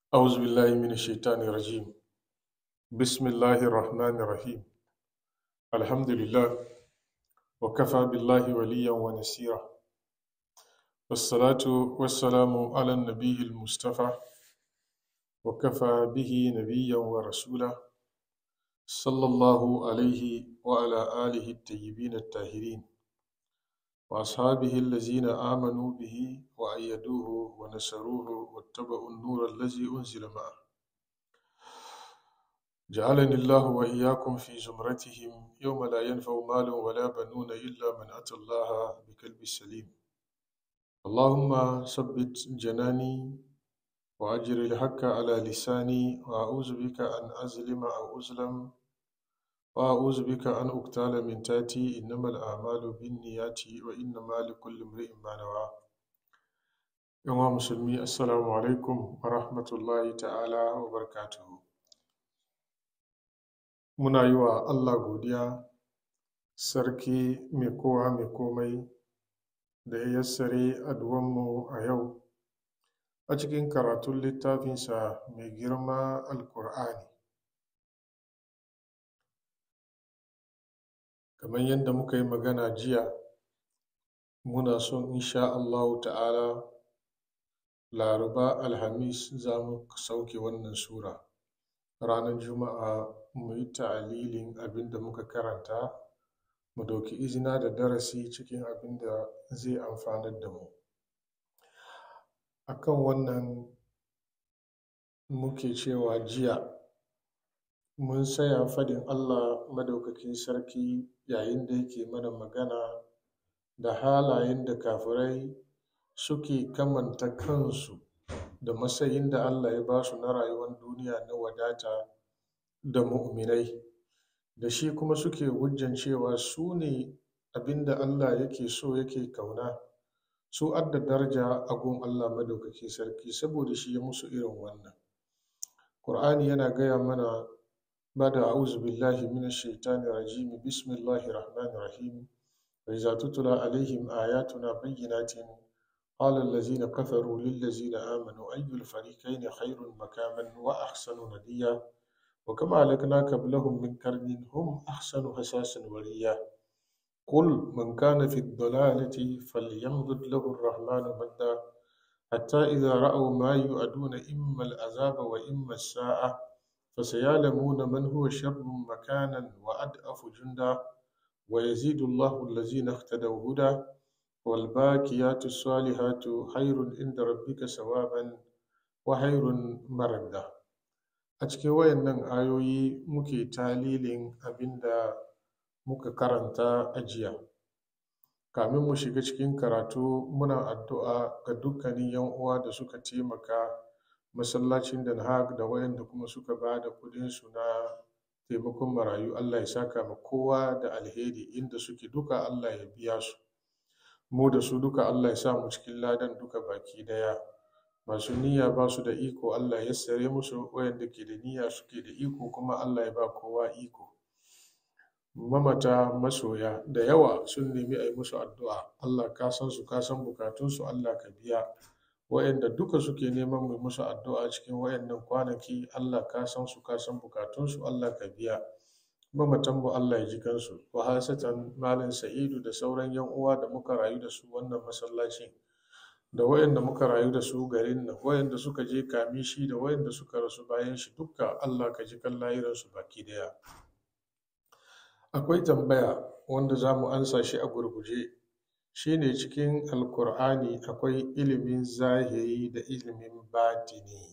أعوذ بالله من الشيطان الرجيم بسم الله الرحمن الرحيم الحمد لله وكفى بالله وليا ونسيرا والصلاة والسلام على النبي المصطفى وكفى به نبيا ورسولا صلى الله عليه وعلى آله الطيبين الطاهرين وأصحابه الذين آمنوا به وأيدوه ونصروه واتبعوا النور الذي أنزل معه جعلني الله وإياكم في زمرتهم يوم لا ينفع مال ولا بنون إلا من أتى الله بقلب سليم اللهم ثبت جناني وأجر الحق على لساني وأعوذ بك أن أظلم أو أظلم وأعوذ بك أن أقتال من تاتي إنما الأعمال بالنيات وإنما لكل امرئ ما نوى يوم مسلمي السلام عليكم ورحمة الله تعالى وبركاته muna yi wa Allah godiya sarki mai kowa mai komai da ya yassare aduwanmu a yau a cikin karatun littafinsa mai girma alkur'ani kamar yadda muka yi magana jiya muna son insha Allahu ta'ala laraba alhamis za mu sauke wannan sura ranar juma'a mu yi ta'alilin abin da muka karanta mu dauki izina da darasi cikin abin da zai amfanar da mu akan wannan muke cewa jiya mun saya fadin allah madaukakin sarki yayin da yake mana magana da halayen da kafirai suke kamanta kansu da matsayin da allah ya ba su na rayuwar duniya na wadata da mu'minai da shi kuma suke hujjan cewa su ne abin da Allah yake so yake kauna su adda daraja a gun Allah madaukaki sarki saboda shi ya musu irin wannan Qur'ani yana gaya mana bada a'udhu billahi minash shaitani rajim bismillahir rahmanir rahim wa idza tutla alaihim ayatuna bayyinatin qala allazina kafaru lil ladzina amanu ayyul fariqayn khairun makaman wa ahsanu nadiya وكما أهلكنا قبلهم من قرن هم أحسن حساسا وريا قل من كان في الضلالة فليمدد له الرحمن مدا حتى إذا رأوا ما يؤدون إما العذاب وإما الساعة فسيعلمون من هو شر مكانا وأدأف جندا ويزيد الله الذين اهتدوا هدى والباقيات الصالحات خير عند ربك ثوابا وخير مردا a cikin wayannan ayoyi muke talilin abin da muka karanta a jiya kamin mu shiga cikin karatu muna addu'a ga dukkanin yan uwa da suka taimaka masallacin den haag da wayanda kuma suka ba da kudinsu na taimakon marayu allah ya saka ma kowa da alheri inda suke duka allah ya biya su mu da su duka allah ya sa mu cikin ladan duka baki daya masu niyya ba su da iko Allah ya sare musu wayanda ke da niyya suke da iko kuma Allah ya ba kowa iko mamata masoya da yawa sun nemi a yi musu addu'a Allah ka san su ka san bukatunsu Allah ka biya wayanda duka suke neman mu musu addu'a cikin wayannan kwanaki Allah ka san su ka san bukatunsu Allah ka biya mamatan mu Allah ya ji kansu wa hasatan malam sa'idu da sauran yan uwa da muka rayu da su wannan masallacin da wayanda muka rayu da su garin nan wayanda suka je kami shi da wayanda suka rasu bayan shi dukka Allah ka ji kan lahiransu baki daya akwai tambaya wanda za mu ansa shi a gurguje shine cikin alkur'ani akwai ilimin zahiri da ilimin batini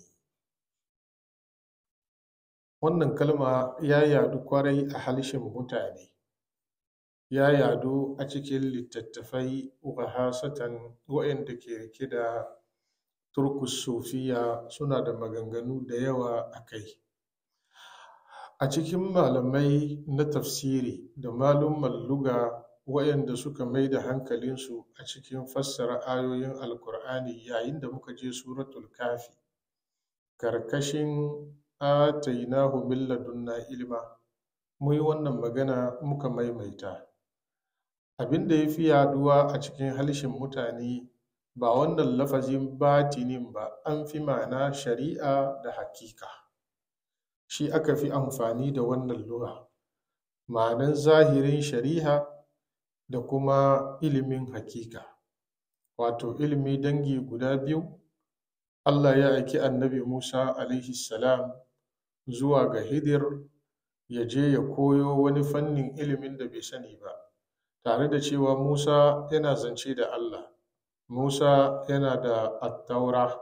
wannan kalma ya yadu kwarai a halshen mutane ya yadu a cikin littattafai wahasatan waɗanda ke rike da turkus sufiya suna da maganganu da yawa a kai a cikin malamai na tafsiri da malumman luga waɗanda suka mai da hankalinsu a cikin fassara ayoyin alkur'ani yayin da muka je suratul kafi karkashin atainahu min ladunna ilma mu yi wannan magana muka maimaita abin da ya fi yaduwa a cikin halshen mutane ba wannan lafazin batinin ba an fi ma'ana shari'a da hakika shi aka fi amfani da wannan lura ma'anan zahirin shari'a da kuma ilimin hakika wato ilimi dangi guda biyu allah ya aiki annabi musa alaihi salam zuwa ga hidir ya je ya koyo wani fannin ilimin da bai sani ba tare da cewa musa yana zance da allah musa yana da attaura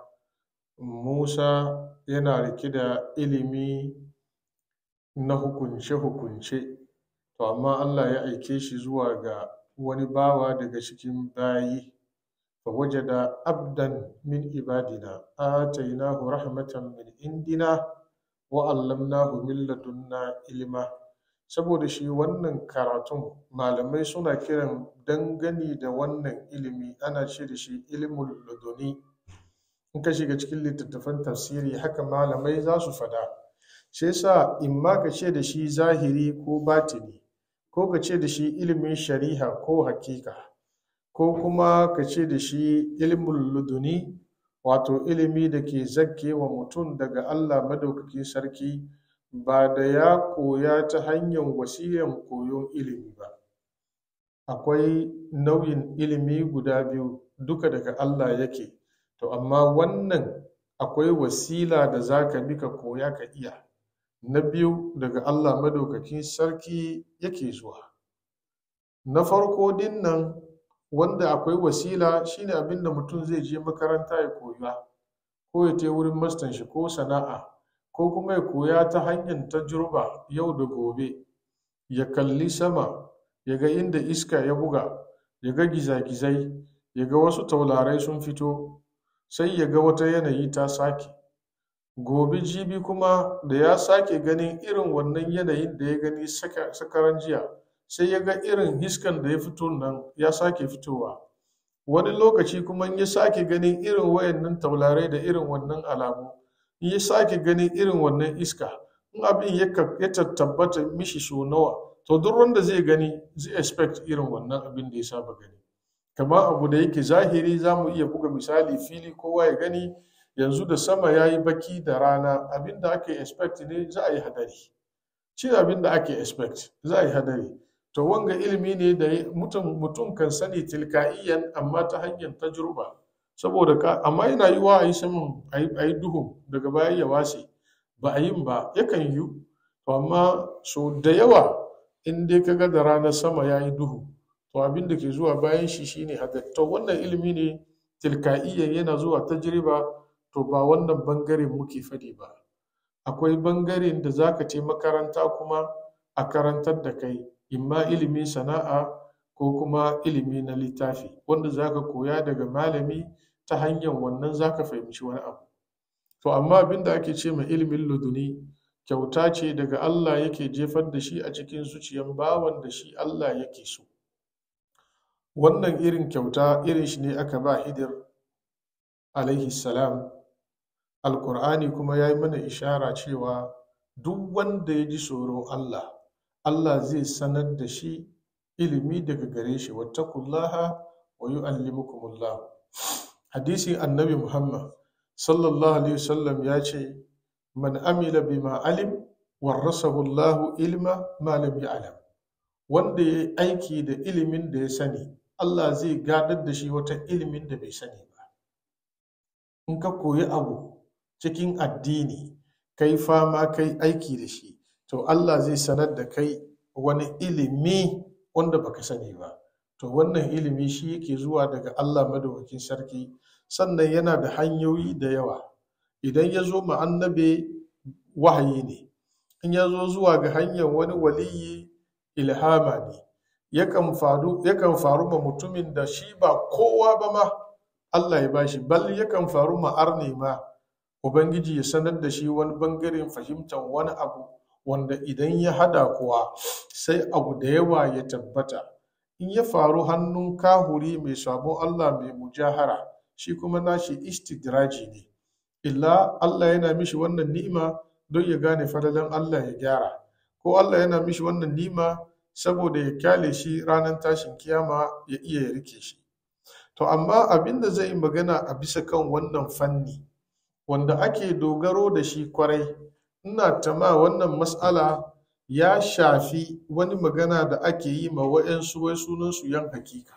musa yana rike da ilimi na hukunce-hukunce to amma allah ya aike shi zuwa ga wani bawa daga cikin bayi فوجد عبدا من عبادنا آتيناه رحمة من عندنا وعلمناه من لدنا علما saboda shi wannan karatun malamai suna kiran dangane da wannan ilimi ana ce da shi ilimin laduni in ka shiga cikin littattafan tafsiri haka malamai za su fada shi yasa in ma ka ce da shi zahiri ko batini ko ka ce da shi ilimin shari'a ko hakika ko kuma ka ce da shi ilimin luduni wato ilimi da ke zakke wa mutum daga Allah madaukakin sarki ba da ya koya ta hanyar wasiyan koyon ilimi ba akwai nau'in ilimi guda biyu duka daga Allah yake to amma wannan akwai wasila da za ka bi ka koya ka iya na biyu daga Allah madaukakin sarki yake zuwa na farko din nan wanda akwai wasila shine abin da mutum zai je makaranta ya koya ko ya je wurin mastan shi ko sana'a ko kuma ya koya ta hanyar tajruba yau da gobe ya kalli sama ya ga inda iska ya buga ya ga gizagizai ya ga wasu taularai sun fito sai ya ga wata yanayi ta sake gobe jibi kuma da ya sake ganin irin wannan yanayin da ya gani sakaran jiya sai ya ga irin hiskan da ya fito nan ya sake fitowa wani lokaci kuma ya sake ganin irin wayannan taularai da irin wannan alamu ya sake ganin irin wannan iska in abin ya tabbata mishi so nawa to duk wanda zai gani zai expect irin wannan abin da ya saba gani kamar abu da yake zahiri za mu iya buga misali fili kowa ya gani yanzu da sama ya yi baki da rana abin da ake expect ne za a yi hadari shi abin da ake expect za a yi hadari to wanga ilimi ne da mutum kan sani tilka'iyan amma ta hanyar tajruba saboda ka amma yana yi wa a yi saman a yi duhu daga baya ya wase ba a yin ba yakan yi to amma so da yawa in dai ka ga da ranar sama ya yi duhu to abin da ke zuwa bayan shi shine hadari to wannan ilimi ne tilka'iyan yana zuwa tajriba to ba wannan bangaren muke fadi ba akwai bangaren da zaka ce makaranta kuma a karantar da kai imma ilimin sana'a ko kuma ilimi na littafi wanda zaka koya daga malami ta hanyar wannan zaka fahimci wani abu to amma abin da ake ce ma ilimin luduni kyauta ce daga Allah yake jefar da shi a cikin zuciyan bawan da shi Allah yake so wannan irin kyauta irin shi ne aka ba hidir alaihi salam alkur'ani kuma ya yi mana ishara cewa duk wanda ya ji tsoron Allah Allah zai sanar da shi ilimi daga gare shi wattakullaha wa yu'allimukumullah hadisin annabi Muhammad sallallahu alaihi wasallam ya ce man amila bima alim warasahu Allah ilma ma lam ya'lam wanda ya aiki da ilimin da ya sani Allah zai gadar da shi wata ilimin da bai sani ba in ka koyi abu cikin addini kai fama kai aiki da shi to Allah zai sanar da kai wani ilimi wanda baka sani ba to wannan ilimi shi yake zuwa daga Allah madaukakin sarki sannan yana da hanyoyi da yawa idan ya zo ma annabi wahayi ne in ya zo zuwa ga hanyar wani waliyi ilhama ne yakan faru yakan faru ma mutumin da shi ba kowa ba ma Allah ya bashi bal yakan faru ma arne ma ubangiji ya sanar da shi wani bangaren fahimtar wani abu wanda idan ya hada kuwa sai abu da yawa ya tabbata in ya faru hannun kahuri mai sabon Allah mai mujahara shi kuma nashi istidraji ne illa Allah yana mishi wannan ni'ima don ya gane fadalan Allah ya gyara ko Allah yana mishi wannan ni'ima saboda ya kyale shi ranar tashin kiyama ya iya ya rike shi to amma abin da zai yi magana a bisa kan wannan fanni wanda ake dogaro da shi kwarai ina tama wannan matsala ya shafi wani magana da ake yi ma wa'yansu wai sunansu yan hakika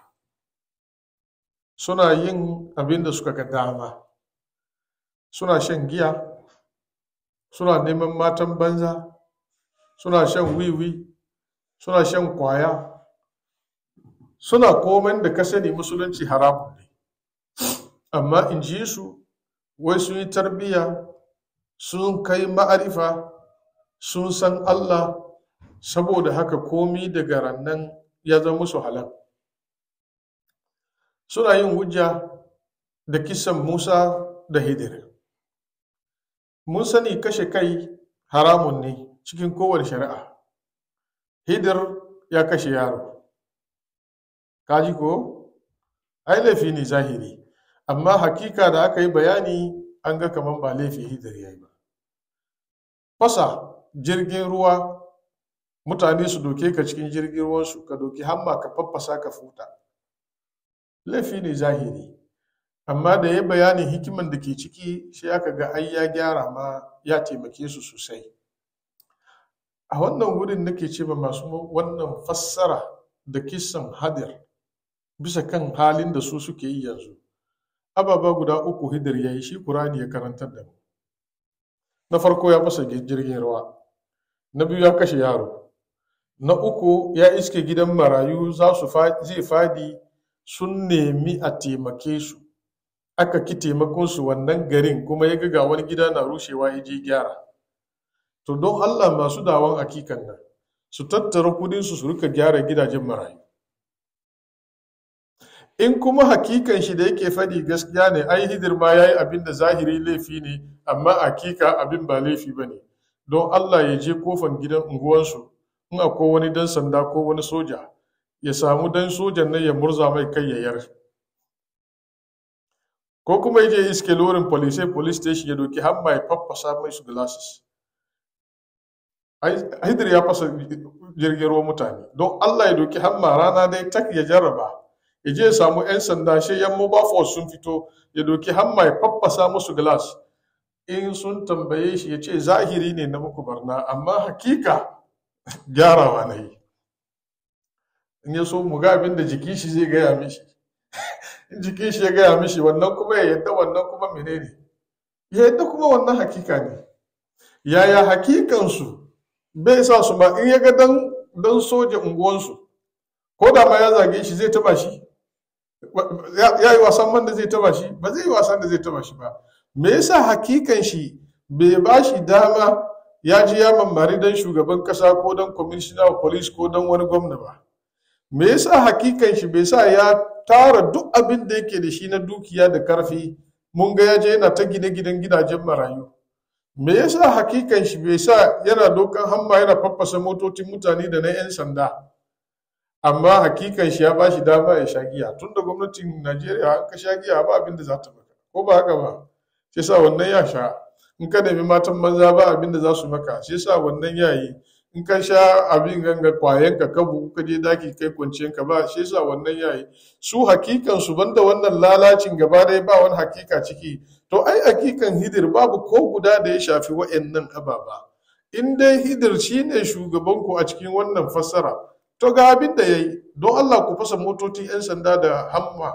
suna yin abin da suka ga dama suna shan giya suna neman matan banza suna shan wiwi suna shan kwaya suna komen da ka sani musulunci haramun ne amma in ji su wai sun yi tarbiyya sun kai ma'arifa sun san allah saboda haka komi daga rannan ya zama musu halal suna yin hujja da kisan musa da hidir mun sani kashe kai haramun ne cikin kowane shari'a hidir ya kashe yaro kaji ko ai laifi ne zahiri amma hakika da aka yi bayani an ga kamar ba laifi hidir ya yi ba fasa jirgin ruwa mutane su doke ka cikin jirgin ruwansu ka doki hamma ka faffasa ka futa laifi ne zahiri amma da ya bayanin hikiman da ke ciki shi aka ga ai ya gyara ma ya taimake su sosai a wannan wurin nake ce ma masu wannan fassara da kisan hadir bisa kan halin da su suke yi yanzu ababa guda uku hidir ya yi shi kurani ya karantar da mu na farko ya fasa jirgin ruwa na biyu ya kashe yaro na uku ya iske gidan marayu za su zai fadi sun nemi a taimake su aka ki taimakon su wannan garin kuma ya ga wani gida na rushewa ya je gyara to don allah masu dawon akikan nan su tattara kudin su su rika gyara gidajen marayu in kuma hakikan shi da yake faɗi gaskiya ne ai hidir ma ya yi abin da zahiri laifi ne amma hakika abin ba laifi ba ne don allah ya je kofan gidan unguwansu in akwai wani dan sanda ko wani soja ya samu dan sojan nan ya murza mai kai ya yar ko kuma ya je iske lorin police police station ya doki hamma ya faffasa mai su glasses hidir ya fasa jirgin ruwan mutane don allah ya doki hamma rana dai tak ya jarraba ya je ya samu 'yan sanda shi yan mobile force sun fito ya doki hamma ya faffasa musu glass in sun tambaye shi ya ce zahiri ne na muku barna amma hakika gyarawa na yi in ya so mu ga abin da jiki shi zai gaya mishi in jiki shi ya gaya mishi wannan kuma ya yadda wannan kuma menene ya yadda kuma wannan hakika ne yaya hakikansu bai sa su ba in ya ga dan dan soja unguwansu ko da ma ya zage shi zai taba shi ya yi wasan man da zai taba shi ba zai yi wasan da zai taba shi ba me yasa hakikan shi bai ba shi dama ya ji ya mamari dan shugaban kasa ko dan commissioner of police ko dan wani gwamna ba me yasa hakikan shi bai sa ya tara duk abin da yake da shi na dukiya da karfi mun ga ya je yana ta gine gidan gidajen marayu me yasa hakikan shi bai sa yana dokan hamma yana faffasa motocin mutane da na 'yan sanda amma hakikan shi ya ba shi dama ya sha giya tun da gwamnatin najeriya an ka sha giya ba abin da za ta maka ko ba haka ba shi sa wannan ya sha in ka nemi matan banza ba abin da za su maka shi sa wannan ya yi in ka sha abin ganga kwayan ka bugu ka je daki kai kwanciyan ka ba shi sa wannan ya yi su hakikan su banda wannan lalacin gaba ɗaya ba wani hakika ciki to ai hakikan hidir babu ko guda da ya shafi wa'annan ababa in dai hidir shine shugabanku a cikin wannan fassara to ga abin da ya yi don Allah ku fasa motocin 'yan sanda da hamma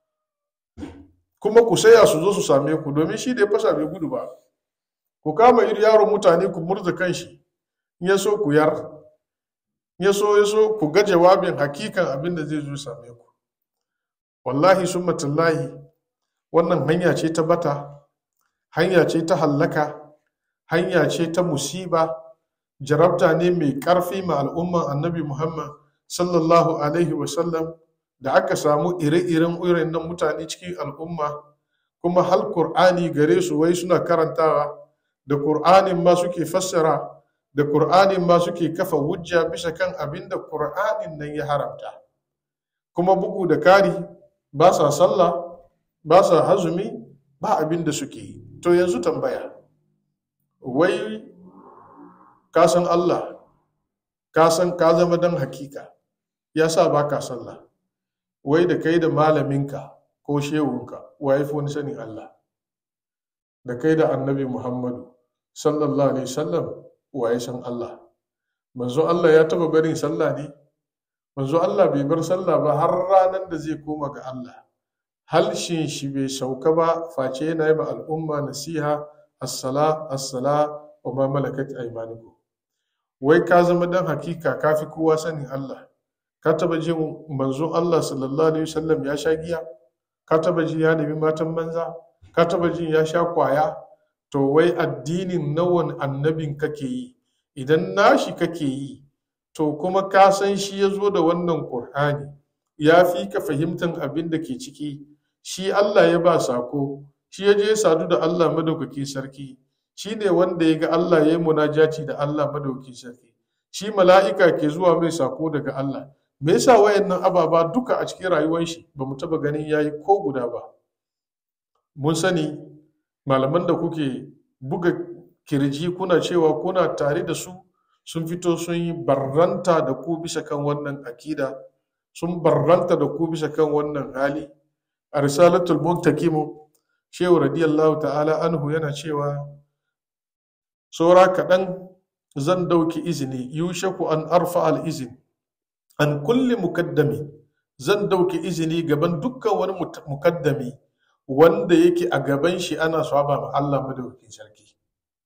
kuma ku saya su zo su same ku domin shi da ya fasa bai gudu ba ku kama iri yaron mutane ku murza kan shi in ya so ku yar in ya so ya so ku ga jawabin hakikan abin da zai zo same ku wallahi sun matallahi wannan hanya ce ta bata hanya ce ta hallaka hanya ce ta musiba jarabta ne mai ƙarfi ma al'umman annabi Muhammad sallallahu Alaihi wasallam da aka samu ire-iren irin nan mutane cikin al'umma kuma hal Kur'ani gare su wai suna karantawa da Kur'anin ma suke fassara da Kur'anin ma suke kafa hujja bisa kan abin da Kur'anin nan ya haramta kuma bugu da kari ba sa sallah ba sa hazumi ba abin da suke yi to yanzu tambaya wai ka san Allah ka san ka zama dan hakika ya sa ba ka sallah wai da kai da malaminka ko shehunka wa ya fi wani sanin Allah da kai da annabi Muhammadu sallallahu alaihi wasallam wa ya san Allah manzo Allah ya taba barin sallah ne manzo Allah bai bar sallah ba har ranar da zai koma ga Allah halshin shi bai sauka ba face yana yi ma al'umma nasiha assala assala wa ma malakat aymanukum wai ka zama dan hakika ka fi kowa sanin Allah ka taba jin manzo Allah sallallahu alaihi wasallam ya sha giya ka taba jin ya nemi matan banza ka taba jin ya sha kwaya to wai addinin nawan annabin kake yi idan nashi kake yi to kuma ka san shi ya zo da wannan Qur'ani ya fi ka fahimtar abin da ke ciki shi Allah ya ba sako shi ya je sadu da Allah madaukaki sarki shi ne wanda ya ga Allah ya yi munajati da Allah madaukaki sarki shi mala'ika ke zuwa mai sako daga Allah me yasa wayannan ababa duka a cikin rayuwar shi ba mu taba ganin yayi ko guda ba mun sani malaman da kuke buga kirji kuna cewa kuna tare da su sun fito sun yi barranta da ku bisa kan wannan akida sun barranta da ku bisa kan wannan hali a risalatul muntakimu shehu radiyallahu ta'ala anhu yana cewa saura kaɗan zan dauki izini yushaku an arfa al izin an kulli mukaddami zan dauki izini gaban dukkan wani mukaddami wanda yake a gaban shi ana saba ma Allah madaukakin sarki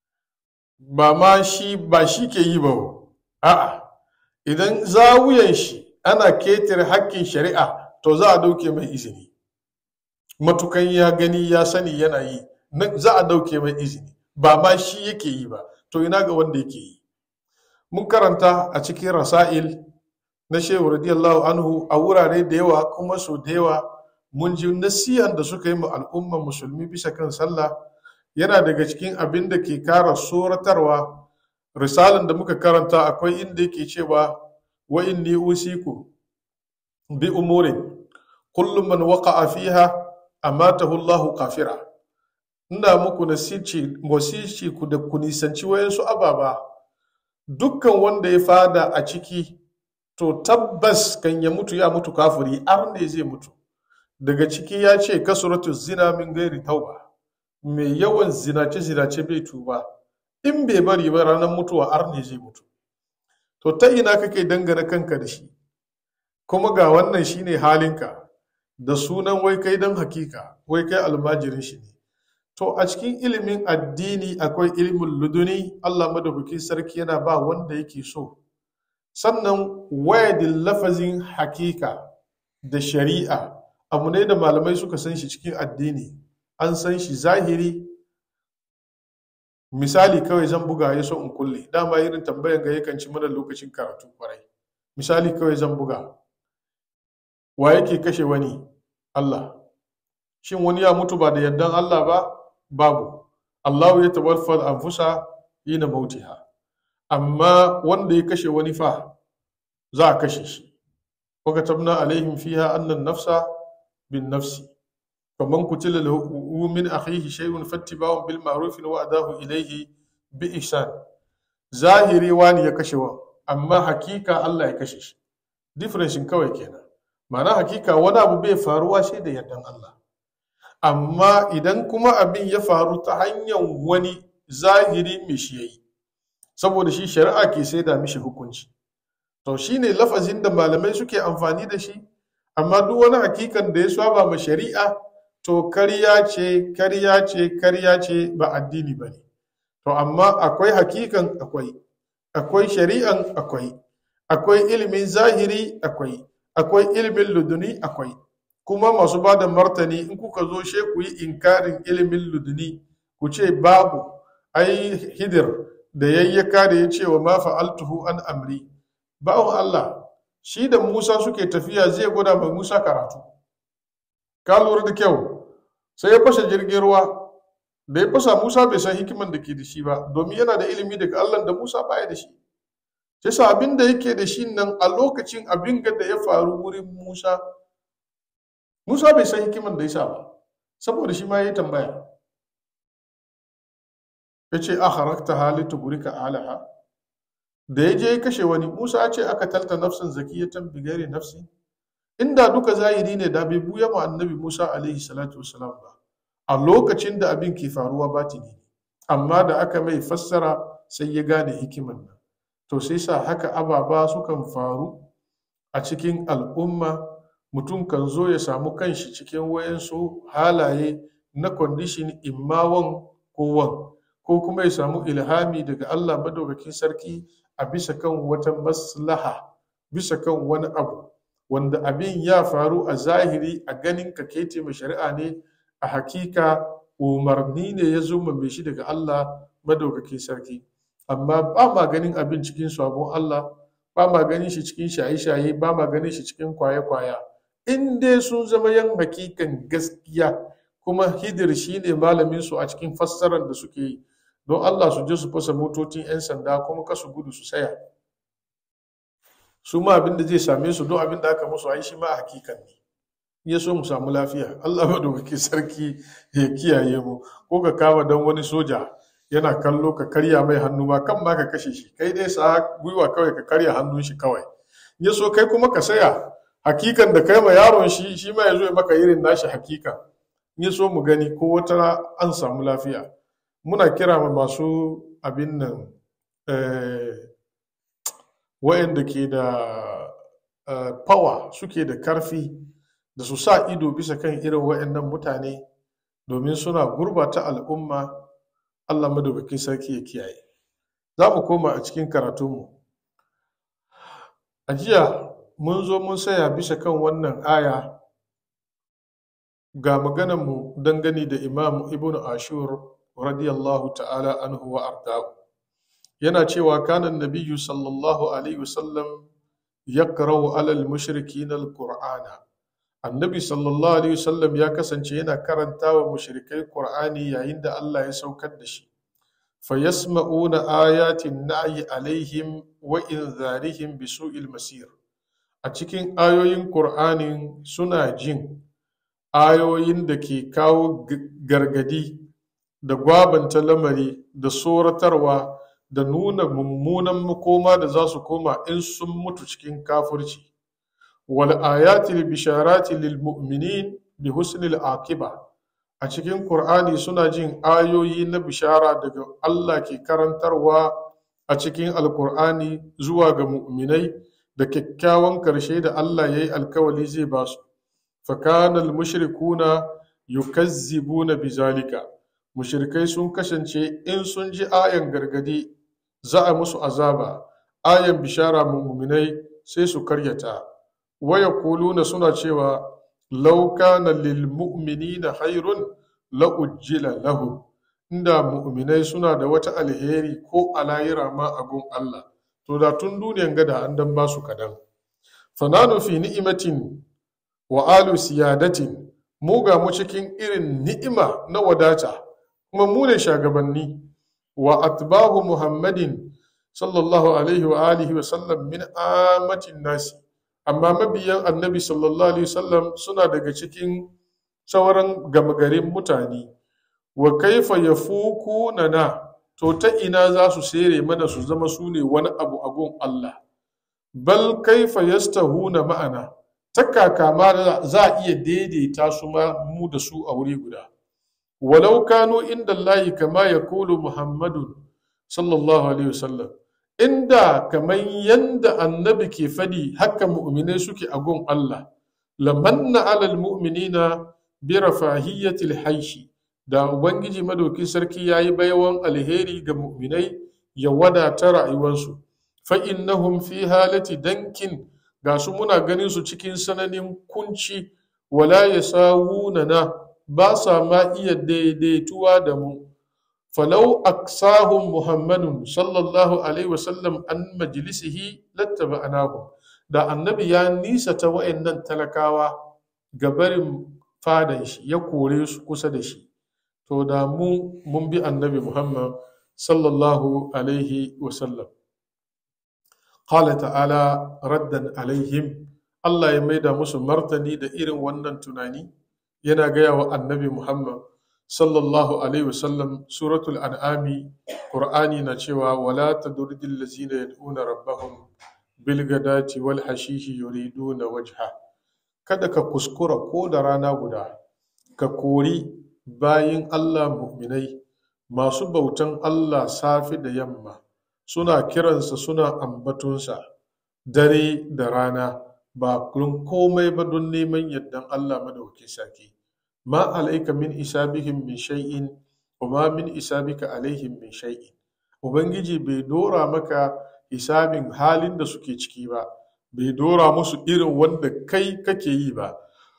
ba ma shi ba shi ke yi ba a'a idan zawuyan shi ana ketare hakkin shari'a to za a dauke mai izini matukan ya gani ya sani yana yi za a dauke mai izini ba ma shi yake yi ba to ina ga wanda yake yi mun karanta a cikin rasa'il na shehu radiyallahu anhu a wurare da yawa kuma so da yawa mun ji nasiyan da suka yi ma al'ummar musulmi bisa kan sallah yana daga cikin abin da ke kara soratarwa risalan da muka karanta akwai inda yake cewa wa inni usiku bi umurin kullum man waqa'a fiha amatahu Allahu kafira ina muku nasici wasici ku da ku nisanci wayansu ababa dukkan wanda ya fada a ciki to tabbas kan ya mutu ya mutu kafiri ar ne zai mutu daga ciki ya ce kasuratu zina min gairi tauba mai yawan zinace zinace bai tuba in bai bari ba ranar mutuwa ar ne zai mutu to ta ina kake dangana kanka da shi kuma ga wannan shine halinka da sunan wai kai dan hakika wai kai almajirin shi ne to a cikin ilimin addini akwai ilimin luduni Allah madaukaki sarki yana ba wanda yake so sannan wayadin lafazin hakika da shari'a abu ne da malamai suka san shi cikin addini an san shi zahiri misali kawai zan buga ya so in kulle dama irin tambayan ga yakan ci mana lokacin karatu kwarai misali kawai zan buga wa yake kashe wani Allah shin wani ya mutu ba da yardan Allah ba babu Allahu ya tawaffal anfusa hina mautiha amma wanda ya kashe wani fa za a kashe shi wa katabna alaihim fiha anna nafsa bin nafsi faman kutila lahu min akhihi shay'un fattiba'un bil ma'ruf wa adahu ilayhi bi ihsan zahiri wani ya kashe wa amma hakika Allah ya kashe shi difference kawai kenan ma'ana hakika wani abu bai faruwa sai da yardan Allah amma idan kuma abin ya faru ta hanyar wani zahiri mai shi yayi saboda shi shari'a ke sai da mishi hukunci to shine lafazin da malamai suke amfani da shi amma duk wani hakikan da ya saba ma shari'a to karya ce karya ce karya ce ba addini ba ne to amma akwai hakikan akwai akwai shari'an akwai akwai ilimin zahiri akwai akwai ilimin luduni akwai kuma masu ba da martani in kuka zo she ku yi inkarin ilimin luduni ku ce babu ai hidir da yayyaka da ya ce wa ma fa'altuhu an amri ba'un Allah shi da Musa suke tafiya zai gwada mai Musa karatu ka lura da kyau sai ya fashe jirgin ruwa da ya fasa Musa bai san hikiman da ke da shi ba domin yana da ilimi daga Allah da Musa baya da shi sai sa abin da yake da shi nan a lokacin abin da ya faru wurin Musa Musa bai san hikiman da ya sa ba saboda shi ma ya yi tambaya ya ce a harakta halittu burika alaha da ya je ya kashe wani Musa ce aka talta nafsin zakiyatan bigare nafsi inda duka zahiri ne da bai buya ma annabi musa alaihi salatu wasalam ba a lokacin da abin ke faruwa batini ne amma da aka mai fassara sai ya gane hikiman nan to sai sa haka ababa sukan faru a cikin al'umma mutum kan zo ya samu kanshi cikin wayansu halaye na kwandishin immawan kowan ko kuma ya samu ilhami daga Allah madaukakin sarki a bisa kan wata maslaha bisa kan wani abu wanda abin ya faru a zahiri a ganin ka kete mai shari'a ne a hakika umarni ne ya zo mai shi daga Allah madaukakin sarki amma ba ma ganin abin cikin sabon Allah ba ma ganin shi cikin shaye-shaye ba ma ganin shi cikin kwaye-kwaya in dai sun zama yan hakikan gaskiya kuma hidir shi ne malamin su a cikin fassarar da suke yi don Allah su je su fasa motocin 'yan sanda kuma kasu gudu su saya su ma abin da zai same su don abin da aka musu ai shi ma a hakikan ne ya so mu samu lafiya Allah madaukaki sarki ya kiyaye mu ko ka kama dan wani soja yana kallo ka karya mai hannu ma kan ma ka kashe shi kai dai sa gwiwa kawai ka karya hannun shi kawai ya so kai kuma ka saya hakikan da kai ma yaron shi shi ma ya zo ya maka irin nashi hakikan ya so mu gani ko wata an samu lafiya muna kira ma masu abin nan wayanda ke da power suke da karfi da su sa ido bisa kan irin wayannan mutane domin suna gurbata al'umma allah madaukakin sarki ya kiyaye za mu koma a cikin karatunmu a jiya mun zo mun saya bisa kan wannan aya ga maganarmu dangane da imam ibn ashur radiyallahu ta'ala anhu wa arda'u yana cewa kanan nabiyyu sallallahu alaihi wasallam yaqra'u alal mushrikin alqur'ana annabi sallallahu alaihi wasallam ya kasance yana karanta wa mushrikai qur'ani yayin da Allah ya saukar da shi fayasma'una ayatin na'i alaihim wa inzarihim bi su'il masir a cikin ayoyin qur'anin suna jin ayoyin da ke kawo gargadi da gwabanta lamari da tsoratarwa da nuna mummunan makoma da za su koma in sun mutu cikin kafirci wal ayatil bisharati lil mu'minin bi husnil akiba a cikin qur'ani suna jin ayoyi na bishara daga Allah ke karantarwa a cikin alqur'ani zuwa ga mu'minai da kyakkyawan karshe da Allah ya yi alkawali zai ba su fakanal mushrikuna yukazzibuna bizalika mushrikai sun kasance in sun ji ayan gargadi za a musu azaba ayan bishara muminai sai su karyata waya kuluna suna cewa law kana lil mu'minina khairun la ujjila lahu inda mu'minai suna da wata alheri ko alayira ma a gun Allah to da tun duniyan gada an dan ba su kadan fananu fi ni'imatin wa alu siyadatin mu ga mu cikin irin ni'ima na wadata kuma mu ne shagabanni wa atbahu muhammadin sallallahu alaihi wa alihi wa sallam min amatin nasi amma mabiyan annabi sallallahu alaihi wasallam suna daga cikin sauran gamagarin mutane wa kaifa yafuku na to ta ina za su sere mana su zama su ne wani abu a gun Allah bal kaifa yastahuna ma'ana ta kaka ma za a iya daidaita su ma mu da su a wuri guda walau kanu inda Allahi kama ya kulu Muhammadun sallallahu alaihi wasallam inda kamar yanda annabi ke fadi haka mu'minai suke a gun Allah lamanna alal mu'minina bi rafahiyyatil haishi da ubangiji madaukin sarki yayi baiwan alheri ga mu'minai ya wadata rayuwarsu fa innahum fi halati dankin ga su muna ganin su cikin sananin kunci wala ya na ba sa ma iya daidaituwa da mu falau aksahum muhammadun sallallahu alaihi wasallam an majlisihi lattaba anahu da annabi ya nisa ta wa'annan talakawa ga barin fadan shi ya kore su kusa da shi to da mu mun bi annabi muhammad sallallahu alaihi wasallam qala ta'ala raddan alaihim Allah ya maida musu martani da irin wannan tunani yana gaya wa annabi Muhammad sallallahu alaihi wasallam suratul an'ami qur'ani na cewa wala tadridil ladzina yad'una rabbahum bil gadati wal hashishi yuriduna wajha kada ka kuskura ko da rana guda ka kori bayin Allah mu'minai masu bautan Allah safe da yamma suna kiransa suna ambatunsa dare da rana ba don komai ba don neman yardan Allah madauki sarki ma alaika min isabihim min shay'in wa ma min isabika alaihim min shay'in ubangiji bai dora maka hisabin halin da suke ciki ba bai dora musu irin wanda kai kake yi ba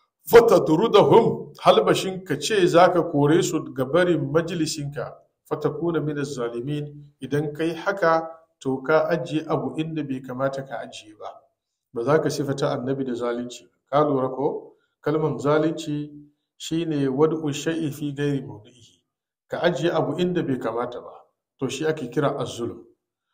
fatadrudahum halbashin ka ce zaka kore su ga barin majalisinka fatakuna min zalimin idan kai haka to ka ajiye abu inda bai kamata ka ajiye ba ba za ka sifata annabi da zalunci ka lura ko kalman zalunci shine wad'u shay'i fi ghairi mawdi'ihi ka ajiye abu inda bai kamata ba to shi ake kira az-zulm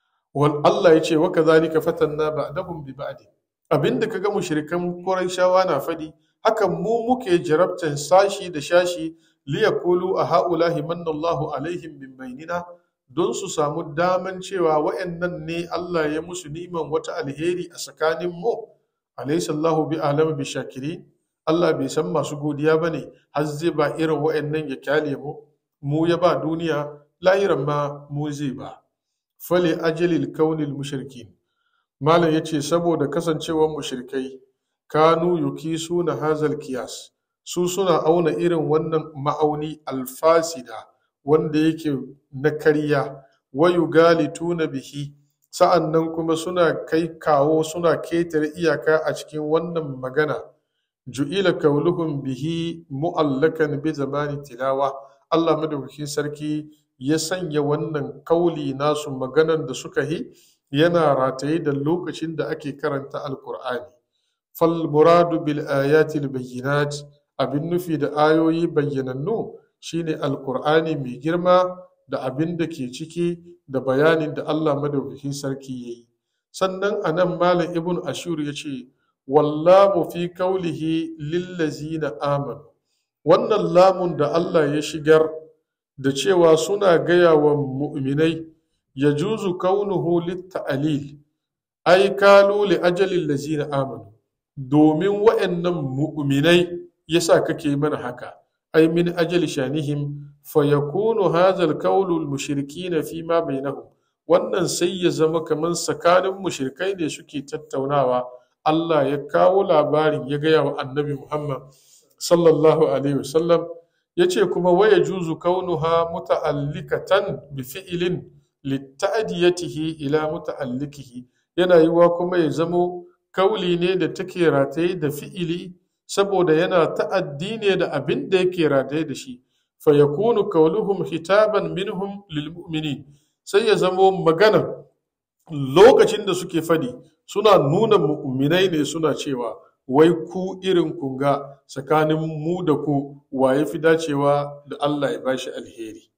wal Allah yace wa kadhalika fatanna ba'dahum bi ba'd abinda kaga mushrikan Qurayshawa na fadi hakan mu muke jarabtan sashi da shashi liyakulu a ha'ulahi manallahu alaihim min bainina don su samu daman cewa wa'annan ne Allah ya musu niman wata alheri a tsakanin mu alaisallahu bi alama bi shakiri Allah bai san masu godiya ba ne har zai ba irin wa'annan ya kyale mu mu ya ba duniya lahiran ma mu zai ba fale ajalil kaunil mushrikin malam yace saboda kasancewar mushrikai kanu yukisuna hazal kiyas su suna auna irin wannan ma'auni alfasida wanda yake na karya wayu tuna bihi sa'an nan kuma suna kai kawo suna ketare iyaka a cikin wannan magana ju'ila kauluhum bihi mu'allakan bi zamani tilawa Allah madaukakin sarki ya sanya wannan kauli nasu maganan da suka yi yana rataye da lokacin da ake karanta alkur'ani fal muradu bil ayatil bayyinat abin nufi da ayoyi bayyanannu shine alkur'ani mai girma da abin da ke ciki da bayanin da Allah madaukakin sarki ya yi sannan a nan malam ibn ashur ya ce wallahu fi kaulihi lillazina amanu wannan lamun da Allah ya shigar da cewa suna gaya wa mu'minai ya juzu kaunuhu litta'alil ai kalu li ajalin lazina amanu domin wa'annan mu'minai yasa kake mana haka ai min ajali shanihim fa yakunu hadha al-qawlu al-mushrikin fi ma bainahum wannan sai ya zama kaman tsakanin mushrikai ne suke tattaunawa Allah ya kawo labarin ya gaya wa annabi Muhammad sallallahu alaihi wasallam ya ce kuma waya juzu kaunuha muta'allikatan bi fi'ilin litta'diyatihi ila muta'allikihi yana yiwa kuma ya zamo kauli ne da take rataye da fi'ili saboda yana ta'addi ne da abin da yake rataye da shi fa yakunu qawluhum hitaban minhum lil mu'minin sai ya zamo magana lokacin da suke fadi suna nuna mu'minai ne suna cewa wai ku irin kunga tsakanin mu da ku wa ya fi dacewa da Allah ya bashi alheri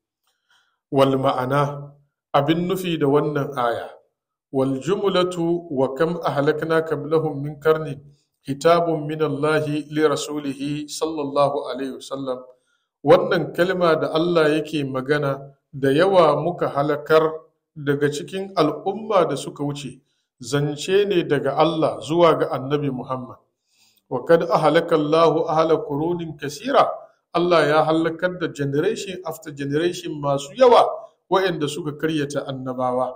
wal ma'ana abin nufi da wannan aya wal jumlatu wa kam ahlakna qablahum min karnin kitabun min Allah li rasulihi sallallahu alaihi wasallam wannan kalma da Allah yake magana da yawa muka halakar daga cikin al'umma da suka wuce zance ne daga Allah zuwa ga annabi Muhammad wa kad ahlaka Allah ahla qurunin kasira Allah ya halakar da generation after generation masu yawa waɗanda suka karyata annabawa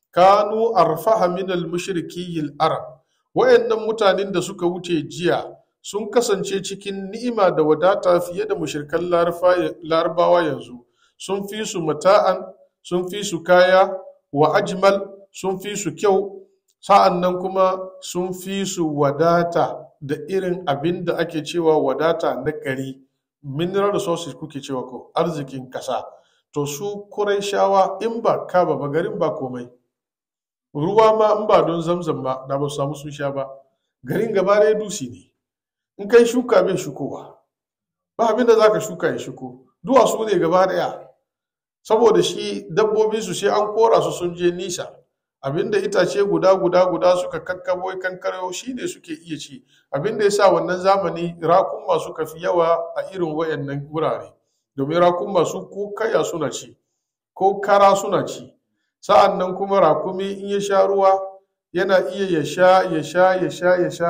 kanu arfaha min al-mushrikiyil arab wayannan mutanen da suka wuce jiya sun kasance cikin ni'ima da wadata fiye da mushrikan larabawa yanzu sun fi su mata'an sun fi su kaya wa ajmal sun fi su kyau sa'an nan kuma sun fi su wadata da irin abin da ake cewa wadata na gari mineral resources kuke cewa ko arzikin kasa to su shawa in ba kaba ba garin ba komai ruwa ma in ba don zamzam ba da ba su samu sun sha ba garin gaba ɗaya dusi ne in kai shuka bai shukowa ba abin da za ka shuka ya shuko duwatsu ne gaba ɗaya saboda shi dabbobi su sai an kora su sun je nisa abinda itace guda guda guda suka kakkabo kankaro shi ne suke iya ci abinda ya sa wannan zamani rakunma suka fi yawa a irin wayannan wurare domin rakunma su ko kaya suna ci ko kara suna ci sa'an nan kuma rakumi in ya sha ruwa yana iya ya sha ya sha ya sha ya sha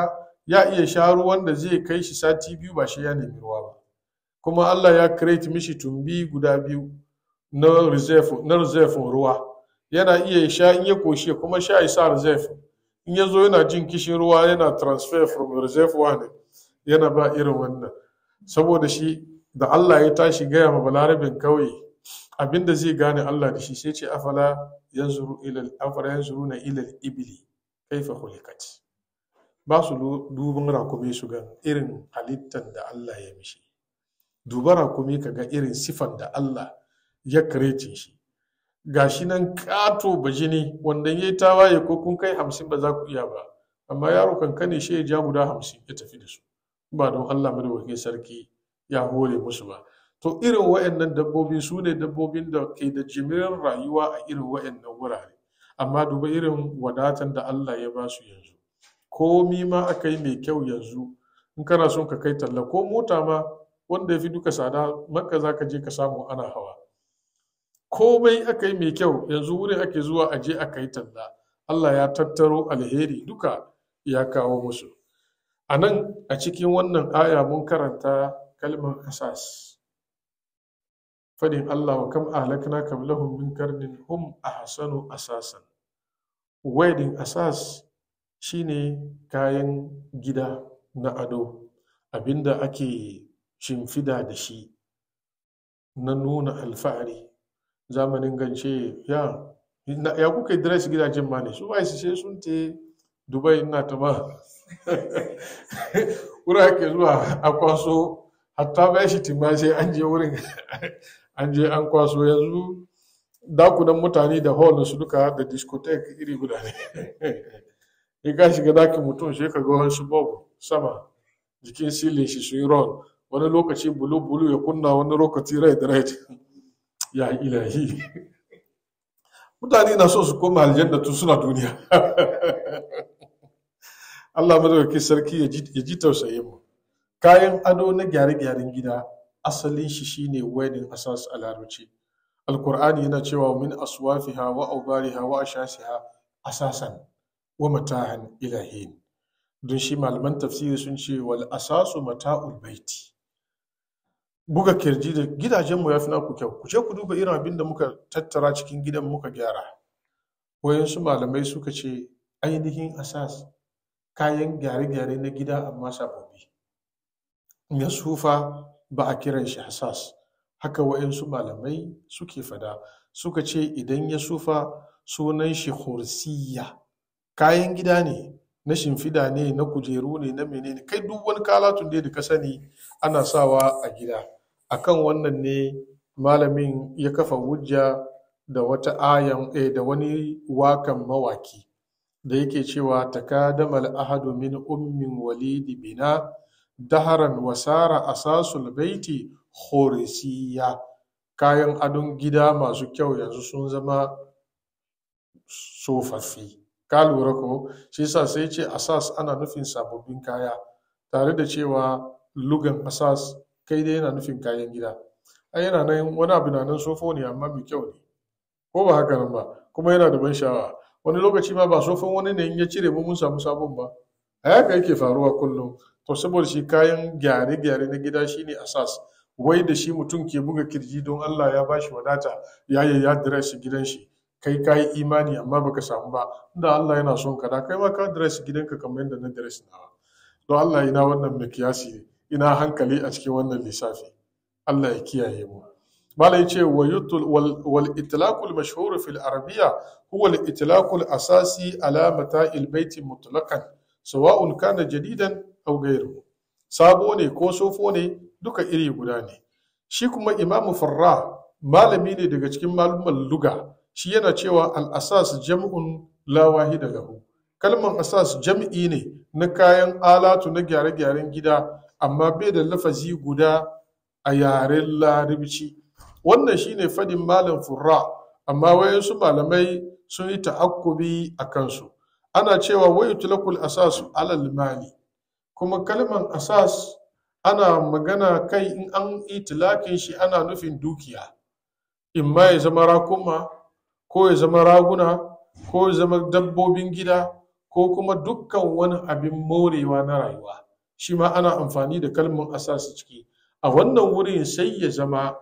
ya iya sha ruwan da zai kai shi sati biyu ba shi ya nemi ruwa ba kuma Allah ya create mishi tumbi guda biyu na reserve na reserve ruwa yana iya sha in ya koshi kuma sha ya sa reserve in ya zo yana jin kishin ruwa yana transfer from reserve one yana ba irin wannan saboda shi da Allah ya tashi gaya ma balarabin kauye abinda zai gane Allah da shi sai ce afala yanzuru ila afala yanzuruna ila ibli kaifa khuliqat ba su duban rakumi su ga irin halittar da Allah ya mishi duba rakumi ka ga irin sifan da Allah ya karece shi gashi nan kato bajini wanda ya yi tawaye ko kun kai hamsin ba za ku iya ba amma yaro kankane shi ya ja guda hamsin ya tafi da su ba don Allah madaukakin sarki ya hore musu ba to irin wa'annan dabbobi su ne dabbobin da ke da jimirin rayuwa a irin wa'annan wurare amma duba irin wadatan da Allah ya ba su yanzu komi ma aka yi mai kyau yanzu in kana son ka kai talla ko mota ma wanda ya fi duka tsada makka za ka je ka samu ana hawa komai aka yi mai kyau yanzu wurin ake zuwa a je aka yi talla Allah ya tattaro alheri duka ya kawo musu a nan a cikin wannan aya mun karanta kalmar asas fadin Allah wa kam ahlakna qablahum min karnin hum ahsanu asasan wedding asas shine kayan gida na ado abinda ake shimfida da shi na nuna alfahari zamanin gance ya ya kuka dress gidajen ma ne su ba su sai sun te dubai ina ta ma wurin ake zuwa a kwaso hatta ba shi tima sai an je wurin an je an kwaso yanzu dakunan mutane da hall su duka da discotheque iri guda ne in ka shiga dakin mutum sai ka ga wasu bob sama jikin silin shi su yi ron wani lokaci bulu bulu ya kunna wani lokaci red red ya ilahi mutane na so su koma aljanna tun suna duniya Allah madaukakin sarki ya ji tausayin mu kayan ado na gyare-gyaren gida asalin shi shine wedding asas a larabci alkur'ani yana cewa min aswafiha wa aubariha wa ashasiha asasan wa matahan ilahin don shi malaman tafsiri sun ce wal asasu mata'ul baiti buga kirji da gidajenmu ya fi naku kyau ku je ku duba irin abin da muka tattara cikin gidan muka gyara wayansu malamai suka ce ainihin asas kayan gyare-gyare na gida amma sababbi ya sufa ba a kiran shi asas haka wayansu malamai suke fada suka ce idan ya sufa sunan shi hursiya kayan gida ne na shimfida ne na kujeru ne na menene kai duk wani kalatun da ka sani ana sawa a gida akan wannan ne malamin ya kafa hujja da wata ayan eh, da wani wakan mawaki da yake cewa takadamal ahadu min ummin walidi bina daharan wasara asasul baiti horisiya kayan adon gida masu kyau yanzu sun zama tsofaffi ka lura ko shi yasa sai ce asas ana nufin sababbin kaya tare da cewa lugan asas kai dai yana nufin kayan gida ai yana nan wani abu na nan sofo ne amma mai kyau ne ko ba haka nan ba kuma yana da ban sha'awa wani lokaci ma ba sofon wani ne in ya cire mu mun samu sabon ba a haka yake faruwa kullum to saboda shi kayan gyare-gyare na gida shine asas wai da shi mutum ke buga kirji don Allah ya bashi wadata ya yi ya dress gidan shi kai ka yi imani amma baka samu ba inda Allah yana son ka da kai ma ka dress gidanka kamar yadda na dress nawa don Allah ina wannan mikiyasi ne ina hankali a cikin wannan lissafi Allah ya kiyaye mu mala yace wa yutul wal, wal itlaqul mashhur fil arabiyya huwa al itlaqul asasi ala mata'il baiti mutlaqan sawa'un kana jadidan aw ghayruhu sabo ne ko sofo ne duka iri guda ne shi kuma imamu farra malami ne daga cikin malumman luga shi yana cewa al asas jam'un la wahida lahu kalman asas jam'i ne na kayan alatu na gyare-gyaren gida amma bai da lafazi guda a yaren larabci wannan shine fadin malam furra amma wayansu malamai sun yi ta'akkubi a kansu ana cewa wayu tulakul asas alal mali kuma kalman asas ana magana kai in an itilakin shi ana nufin dukiya in ma ya zama rakuma ko ya zama raguna ko ya zama dabbobin gida ko kuma dukkan wani abin morewa na rayuwa shi ma ana amfani da kalmar asasi ciki a wannan wurin sai ya zama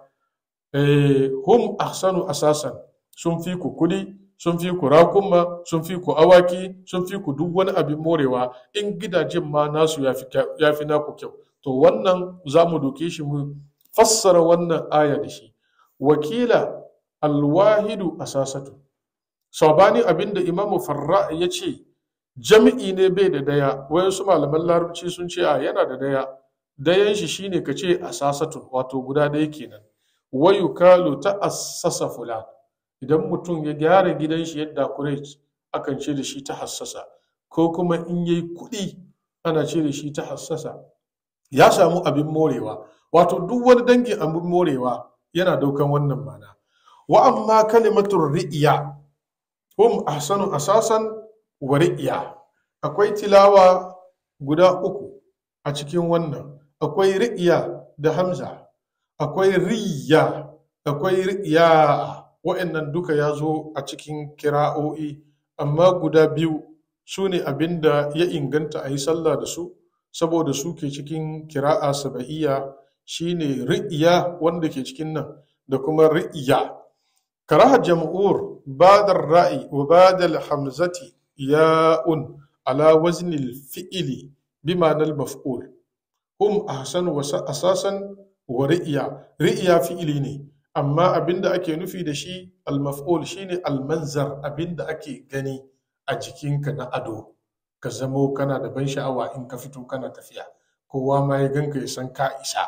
hum ahsanu asasan sun fi ku kudi sun fi ku rakunma sun fi ku awaki sun fi ku duk wani abin morewa in gidajen ma nasu ya fi naku kyau to wannan za mu doke shi mu fassara wannan aya da shi wakila alwahidu asasatu sabani abinda imamu farra ya ce jami'i ne bai da daya wayansu malaman larabci sun ce a yana da daya dayan shi shine ka ce asasatun wato guda daya kenan wayu kalu ta assasa fulan idan mutum ya gyara gidan shi yadda kuret akan ce da shi ta hassasa ko kuma in yayi kuɗi ana ce da shi ta hassasa ya samu abin morewa wato duk wani dangin abin morewa yana daukan wannan mana wa amma kalimatun ri'iya hum ahsanu asasan wa ri'iya akwai tilawa guda uku a cikin wannan akwai ri'iya da hamza akwai riya akwai riya wa'annan duka ya zo a cikin kira'o'i amma guda biyu su ne abin da ya inganta a yi sallah da su saboda su ke cikin kira'a saba'iyya shine ri'iya wanda ke cikin nan da kuma ri'iya karaha jam'ur badar ra'i wa badal hamzati ya'un ala waznil fi'ili bi ma'anar maf'ul hum ahsanu wa asasan wa ri'iya ri'iya fi'ili ne amma abinda ake nufi da shi al-maf'ul shine al-manzar abinda ake gani a jikinka na ado ka zamo kana da ban sha'awa in ka fito kana tafiya kowa ma ya ganka ya san ka isa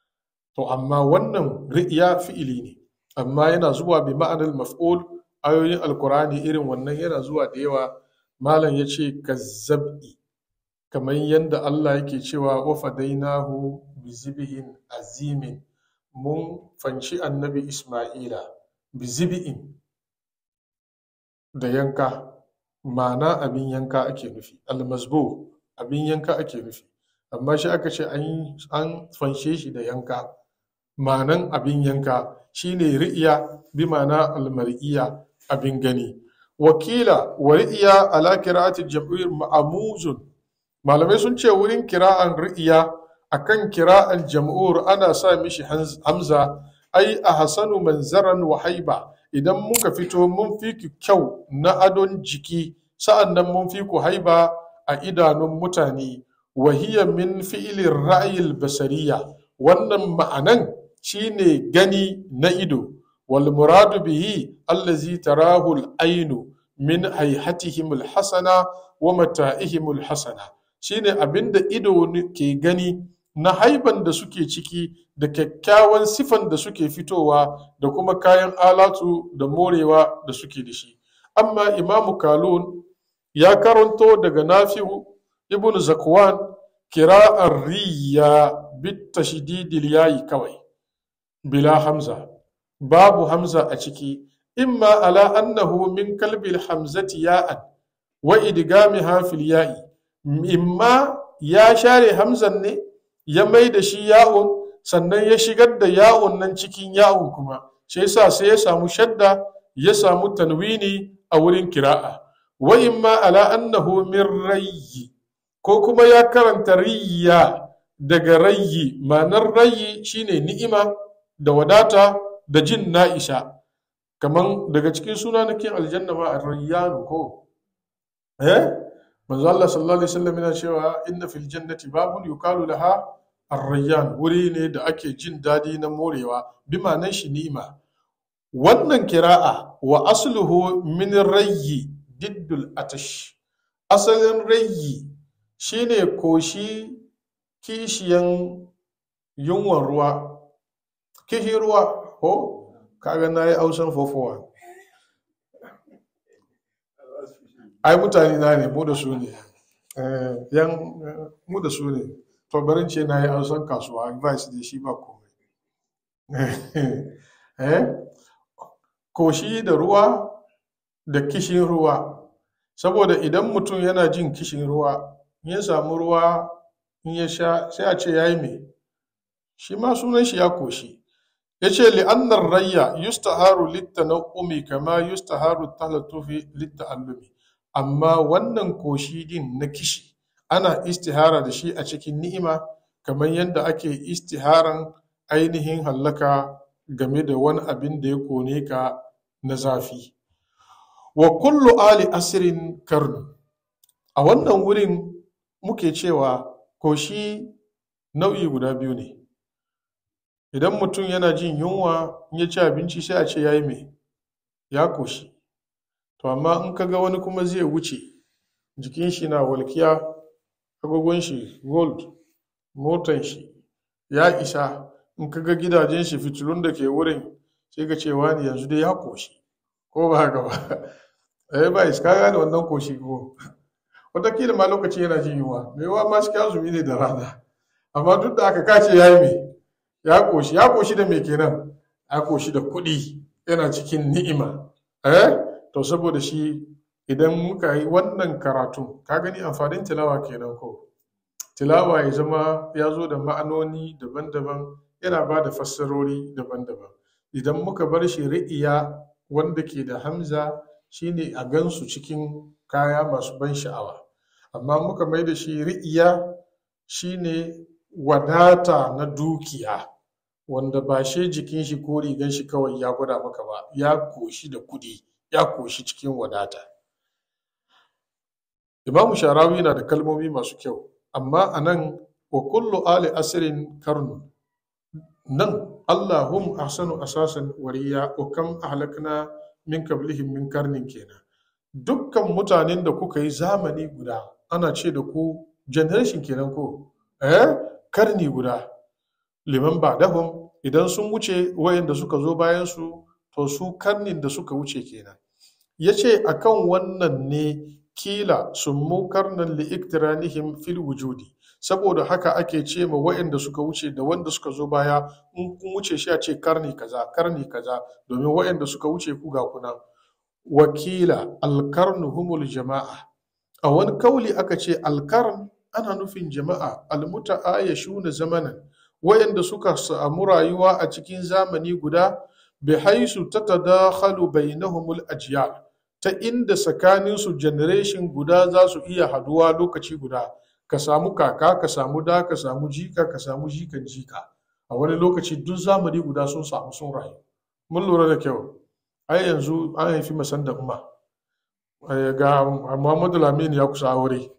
to amma wannan ri'iya fi'ili ne amma yana zuwa bi ma'anar maf'ul ayoyin alkurani irin wannan yana zuwa da yawa malam ya ce kazzab'i kamar yadda Allah yake cewa wa fadainahu bi zibihin azimin mun fanci annabi Ismaila bi zibi'in da yanka ma'ana abin yanka ake nufi almasbo abin yanka ake nufi amma shi aka ce an fanshe shi da yanka ma'anan abin yanka shine ri'iya bi ma'ana almar'iya abin gani wakila wa ri'iya ala kira'ati jam'ir ma'amuzun malamai sun ce wurin kira'an ri'iya akan kira'an jam'ur ana sa mishi hamza ai a hasanu manzaran wa haiba idan muka fito mun fi ku kyau na adon jiki sa'an nan mun fi ku haiba a idanun mutane wahiya min fi'ilin ra'ayil basariya wannan ma'anan shine gani na ido wal muradu bihi allazi tarahu al-ainu min hayhatihim al-hasana wa mata'ihim al-hasana shine abinda ido ke gani na haiban da suke ciki da kyakkyawan sifan da suke fitowa da kuma kayan alatu da morewa da suke da shi amma imamu kalun ya karanto daga nafi'u ibn zakwan kira'ar riya bit tashdidil yayi kawai bila hamza babu hamza a ciki imma ala annahu min kalbil hamzati ya'an wa idgamiha fil ya'i imma ya share hamzan ne ya mai da shi ya'un sannan ya shigar da ya'un nan cikin ya'un kuma shi yasa sai ya samu shadda ya samu tanwini a wurin kira'a wa imma ala annahu min rayyi ko kuma ya karanta riya daga rayyi ma'anar rayyi shine ni'ima da wadata da jin na'isha kaman daga cikin suna nakin aljanna ma ar-rayyanu ko eh manzo Allah sallallahu alaihi wasallam yana cewa inna fil jannati babun yukalu laha ar-rayyan wuri ne da ake jin dadi na morewa bi ma'anar shi ni'ima wannan kira'a wa asluhu min rayyi diddul atash asalin rayyi shine koshi kishiyan yunwan ruwa kishi ruwa ko kaga na yi ausan fofowa ai mutane na ne mu da su ne yan mu da su ne to barin ce na yi ausan kasuwa advice da shi ba komai koshi da ruwa da kishin ruwa saboda idan mutum yana jin kishin ruwa in ya samu ruwa in ya sha sai a ce ya yi me shi ma sunan shi ya koshi ya ce li'annar rayya yustaharu littana'umi kama yustaharu talatufi litta'allumi amma wannan koshi din na kishi ana istihara da shi a cikin ni'ima kamar yadda ake istiharan ainihin hallaka game da wani abin da ya kone ka na zafi wa kullu ali asirin karnu a wannan wurin muke cewa koshi nau'i guda biyu ne idan mutum yana jin yunwa in ya ci abinci sai a ce ya yi mai ya koshi to amma in ka ga wani kuma zai wuce jikin shi na walkiya agogon shi gold motan shi ya isa in ka ga gidajen shi fitilun da ke wurin sai ka ce wani yanzu dai ya koshi ko ba haka ba eh ba iska gane wannan koshi ko wataƙila ma lokaci yana jin yunwa mai yawa ma cikin azumi ne da rana amma duk da aka kace ya yi mai ya koshi ya koshi da mai kenan ya koshi da kuɗi yana cikin ni'ima eh to saboda shi idan muka yi wannan karatu ka gani amfanin tilawa kenan ko tilawa ya zama ya zo da ma'anoni daban-daban yana ba da fassarori daban-daban idan muka bar shi ri'iya wanda ke da hamza shine a gansu cikin kaya masu ban sha'awa amma muka mai da shi ri'iya shine wadata na dukiya wanda ba shi jikin shi ko rigan shi kawai ya gwada maka ba ya koshi da kudi ya koshi cikin wadata imamu sharawi na da kalmomi masu kyau amma a nan wa kullu ali asirin karnu nan allahum ahsanu asasan wariya wa kam ahlakna min qablihim min karnin kenan dukkan mutanen da kuka yi zamani guda ana ce da ku generation kenan ko eh karni guda liman ba dahum idan sun wuce wayanda suka zo bayan su to su karnin da suka wuce kenan ya ce a kan wannan ne kila sun mu karnan li'iktiranihim fil wujudi saboda haka ake ce ma wayanda suka wuce da wanda suka zo baya in kun wuce shi a ce karni kaza karni kaza domin wayanda suka wuce ku ga kuna wakila alkarnu humul jama'a a wani kauli aka ce alkarn ana nufin jama'a almuta'ayashuna zamanan wayanda suka samu rayuwa a cikin zamani guda bi haisu tatadakhalu bainahumul ajyal ta inda tsakaninsu generation guda za su iya haduwa lokaci guda ka samu kaka ka samu da ka samu jika ka samu jikan jika a wani lokaci duk zamani guda sun samu sun rayu mun lura da kyau ai yanzu an haifi masan da umma ga muhammadu lamini ya kusa aure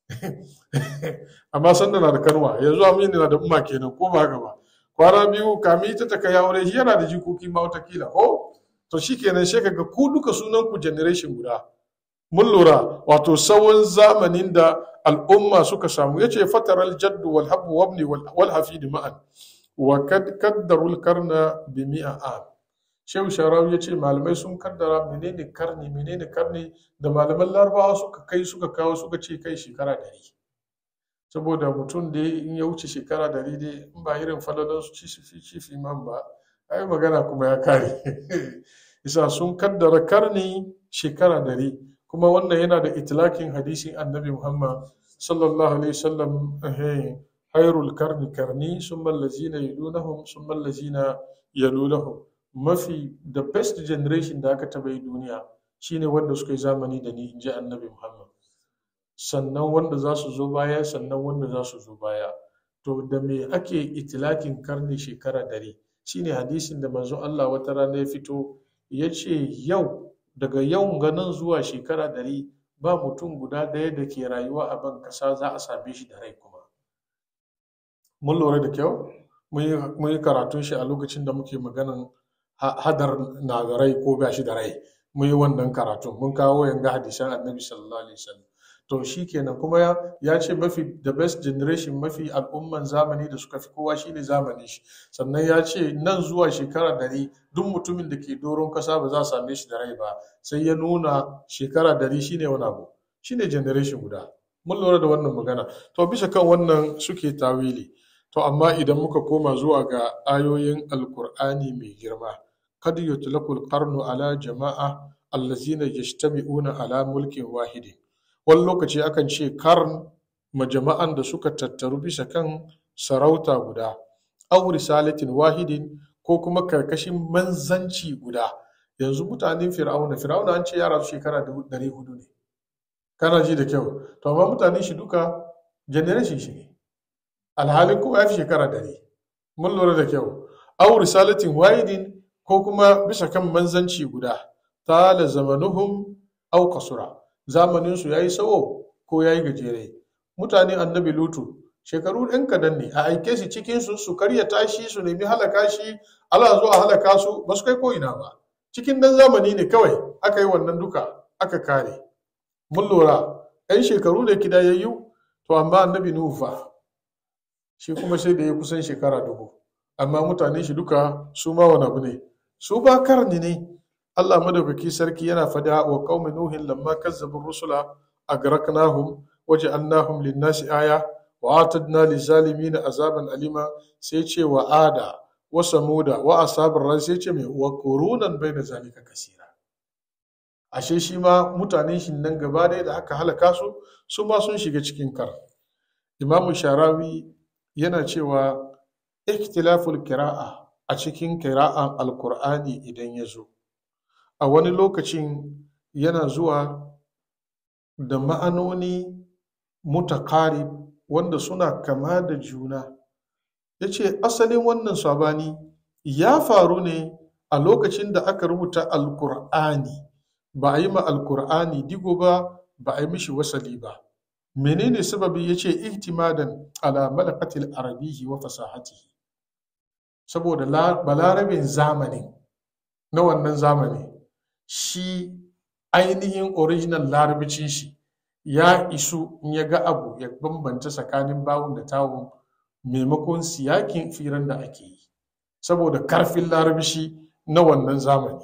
amma sanda na da kanwa yanzu amini na da umma kenan ko ba haka ba kwana biyu kami ita ta kai aure shi yana da jikoki ma watakila ko to shi kenan sai kaga ku duka sunan ku generation guda mun lura wato tsawon zamanin da al'umma suka samu yace fataral jaddu wal habu wabni wal hafid ma'an wa kad kaddarul karna bi mi'a am shehu sharawi yace malamai sun kaddara menene karni menene karni da malaman larabawa suka kai suka kawo suka ce kai shekara dari saboda mutum da in ya wuce shekara dari dai in ba irin falalan su cifi cifi man ba ai magana kuma ya kare isa sun kaddara karni shekara dari kuma wannan yana da itilakin hadisin annabi muhammad sallallahu alaihi wasallam hairul karni karni sun mallazina yalunahum sun mallazina yalunahum mafi the best generation da aka taba yi duniya shine wanda suka yi zamani da ni in ji annabi muhammad sannan wanda za su zo baya sannan wanda za su zo baya to da me ake itilakin karni shekara dari shine hadisin da manzo Allah wata rana ya fito ya ce yau daga yau ganin zuwa shekara dari ba mutum guda ɗaya da ke rayuwa a ban ƙasa za a same shi da rai kuma mun lura da kyau mun yi karatun shi a lokacin da muke maganan hadar na da rai ko ba shi da rai mun yi wannan karatun mun kawo yanga hadisan annabi sallallahu alaihi wasallam to shi kenan kuma ya ce mafi the best generation mafi al'umman zamani da suka fi kowa shine zamani shi sannan ya ce nan zuwa shekara dari duk mutumin da ke doron kasa ba za a same shi da rai ba sai ya nuna shekara dari shine wani abu shine generation guda mun lura da wannan magana to bisa kan wannan suke tawili to amma idan muka koma zuwa ga ayoyin alkur'ani mai girma kad yutlaqul qarnu ala jama'a allazina yajtami'una ala mulkin wahidin wani lokaci akan ce karn majama'an da suka tattaru bisa kan sarauta guda aw risalatin wahidin ko kuma karkashin manzanci guda yanzu mutanen fir'auna fir'auna an ce yara su shekara dari hudu ne kana ji da kyau to amma mutane shi duka generation shi ne alhalin kowa ya fi shekara dari mun lura da kyau aw risalatin wahidin ko kuma bisa kan manzanci guda tala zamanuhum aw kasura zamanin su yayi sawo ko yayi gajere mutane annabi lutu shekaru ɗan kadan ne a aike su cikin su su karya tashi su nemi halaka shi Allah zo a halaka su ba su kai ko ina ba cikin dan zamani ne kawai aka yi wannan duka aka kare mun lura ɗan shekaru ne kidayayyu to amma annabi nuhu fa shi kuma sai da ya kusan shekara dubu amma mutane shi duka su ma wani abu ne su ba karni ne Allah madaukaki sarki yana fada wa qaumi nuhin lamma kazzabu rusula agraknahum waja'alnahum lin-nasi aya wa atadna lizalimin azaban alima sai ce wa ada wa samuda wa asabar ran sai ce mai wa qurunan baina zalika kasira ashe shi ma mutanen shi nan gaba ɗaya da aka halaka su su ma sun shiga cikin kar imamu sharawi yana cewa ikhtilaful kira'a a cikin kira'an alkur'ani idan ya zo a wani lokacin yana zuwa da ma'anoni mutakarib wanda suna kama da juna ya ce asalin wannan sabani ya faru ne a lokacin da aka rubuta alkur'ani ba a yi ma alkur'ani digo ba ba a yi mishi wasali ba menene sababi ya ce ihtimadan ala malakatil arabihi wa fasahatihi saboda balarabin zamanin na wannan zamani shi ainihin original larabcin shi ya isu in ya ga abu ya bambanta tsakanin bawun da tawun maimakon siyakin firan da ake yi saboda karfin larabci na wannan zamani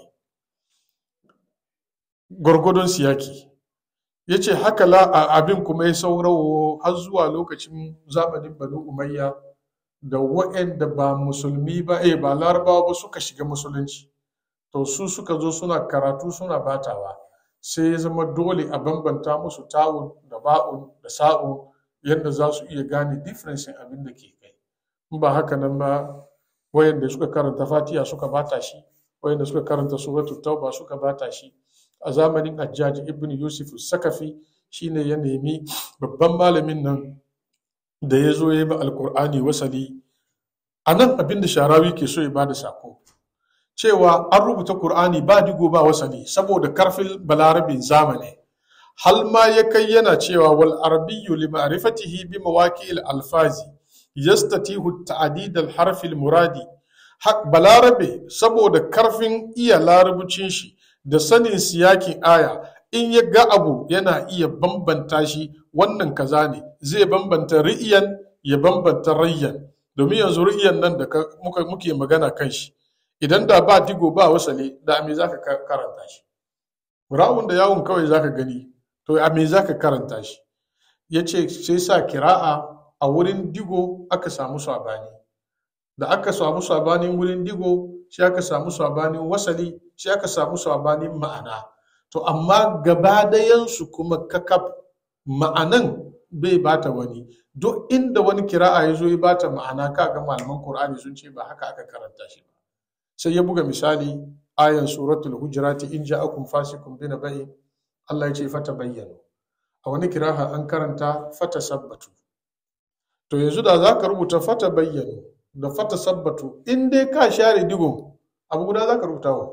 gwargwadon siyaki ya ce haka la abin kuma ya saurawo har zuwa lokacin zamanin banu umayya da waɗanda ba musulmi ba eh ba larabawa ba suka shiga musulunci to su suka zo suna karatu suna batawa sai ya zama dole a bambanta musu tawun da ba'un da sa'un yadda za su iya gane difference abin da ke kai in ba haka nan ba wayanda suka karanta fatiha suka bata shi wayanda suka karanta suratul tauba suka bata shi a zamanin Hajjaji ibn Yusuf Sakafi shine ya nemi babban malamin nan da ya zo ya yi alkur'ani wasali a nan abin da sharawi ke so ya bada sako cewa an rubuta Kur'ani ba digo ba wasali saboda karfin balarabin zamani hal ma ya kai yana cewa wal arabiyyu li ma'rifatihi bi mawaqi'il alfazi yastatihu ta'did al harf al muradi balarabe saboda karfin iya larabcin shi da sanin siyakin aya in ya ga abu yana iya bambanta shi wannan kaza ne zai bambanta ri'iyan ya bambanta rayyan domin yanzu ri'iyan nan da muke magana kan shi idan da ba digo ba wasale da me za ka karanta shi ra'un da yawon kawai za ka gani to a me za ka karanta shi ya ce sai sa kira'a a wurin digo aka samu sabani da aka samu sabanin wurin digo sai aka samu sabanin wasali sai aka samu sabanin ma'ana to amma gaba dayansu kuma kakaf ma'anan bai bata wani duk inda wani kira'a ya zo ya bata ma'ana kaga malaman qur'ani sun ce ba haka aka karanta shi ba sai ya buga misali ayan suratul hujurati in ja'akum fasikum bi naba'in Allah ya ce fata bayyana a wani kira'a an karanta fata sabbatu to yanzu da za ka rubuta fata bayyana da fata sabbatu in dai ka share digon abu guda za ka rubuta wa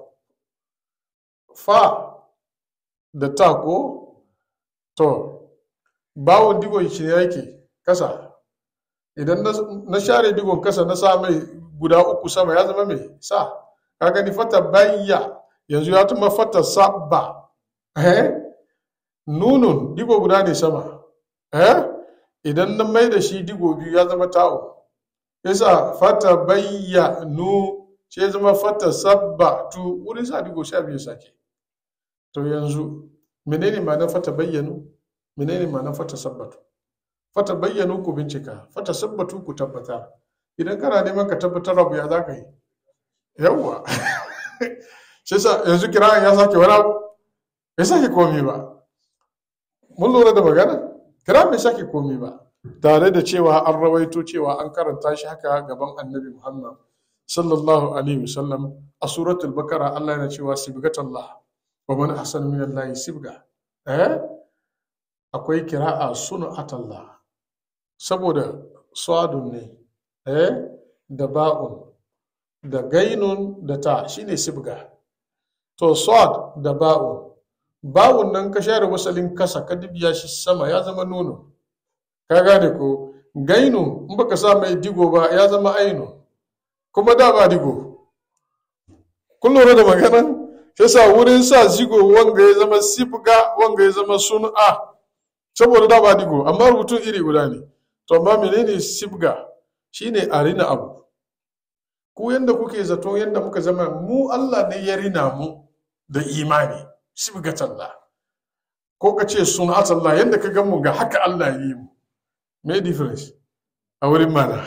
fa da ta ko to bawon digon shi yake kasa idan na share digon kasa na sa mai guda uku sama ya zama mai sa ka gani fata bayya yanzu ya tuma fata sabba eh nunun digo guda ne sama eh idan na mai da shi digo biyu ya zama ta'o yasa fata bayya nu sai zama fata sabba tu wurin sa digo sha biyu sake to yanzu menene ma'anar fata bayyanu menene ma'anar fata sabbatu fata bayyanu ku bincika fata sabbatu ku tabbatar idan kana neman ka tabbatar abu ya za ka yi yawwa shi sa yanzu kira'an ya sake wani abu bai sake komi ba mun lura da magana kira'an bai sake komi ba tare da cewa an rawaito cewa an karanta shi haka gaban annabi muhammad sallallahu alaihi wasallam a suratul bakara allah yana cewa sibgatallah wa man ahsanu min allahi sibga eh akwai kira'a sun'atallah saboda swadun ne eh da ba'un da gainun da ta shine sibga to swad da ba'un ba'un nan ka share wasalin kasa ka dibiya shi sama ya zama nono ka gane ko gainu in baka sa mai digo ba ya zama ainu kuma da ba digo kun lura da maganan shi sa wurin sa zigo wanga ya zama sibga wanga ya zama sun'a saboda da ba digo amma rubutun iri guda ne to amma menene sibga shine a rina abu ku yanda kuke zato yanda muka zama mu Allah ne ya rina mu da imani sibgatallah ko ka ce sunatallah yanda ka gan mu ga haka Allah ya yi mu me difference a wurin mana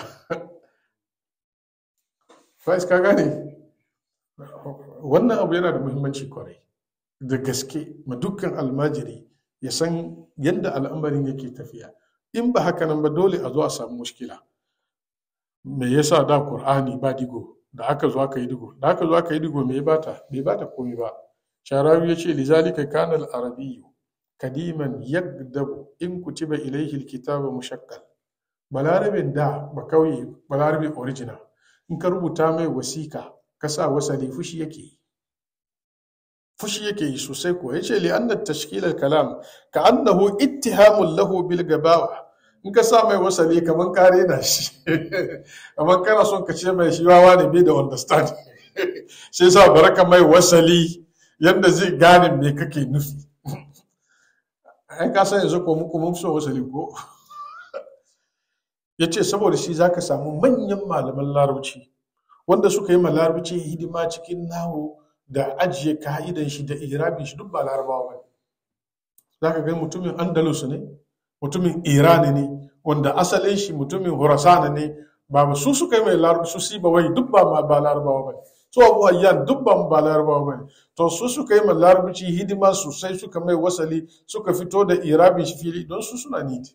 Faiz ka gane wannan abu yana da muhimmanci kwarai da gaske ma dukkan almajiri ya san yadda al'amarin yake tafiya in ba haka nan ba dole a zo a samu mushkila me yasa da qur'ani ba digo da aka zo aka yi digo da aka zo aka yi digo me ya bata bai bata komai ba sharawi ya ce lizalika kana al-arabiyyu kadiman yagdabu in kutiba ilayhi al-kitaba mushakkal balarabin da ba kauye balarabin original in ka rubuta mai wasika ka sa wasali fushi yake yi fushi yake yi sosai ko ya ce li'anna tashkilar kalam ka annahu ittihamun lahu bil gabawa in ka sa mai wasali kaman ka rena shi kaman kana son ka ce mai shi wawa ne bai da understand sai sa baraka mai wasali yadda zai gane me kake nufi ai ka san yanzu ko muku mun so wasali ko ya ce saboda shi zaka samu manyan malaman larabci wanda suka yi ma larabci hidima cikin nawo da ajiye ka'idan shi da irabin shi duk ba larabawa ba za ka ga mutumin andalus ne mutumin iran ne wanda asalin shi mutumin horasan ne ba su suka yi mai larabci su siba wai duk ba ba larabawa ba su abu ayyan duk ba ba larabawa ba to su suka yi mai larabci hidima sosai suka mai wasali suka fito da irabin shi fili don su suna niti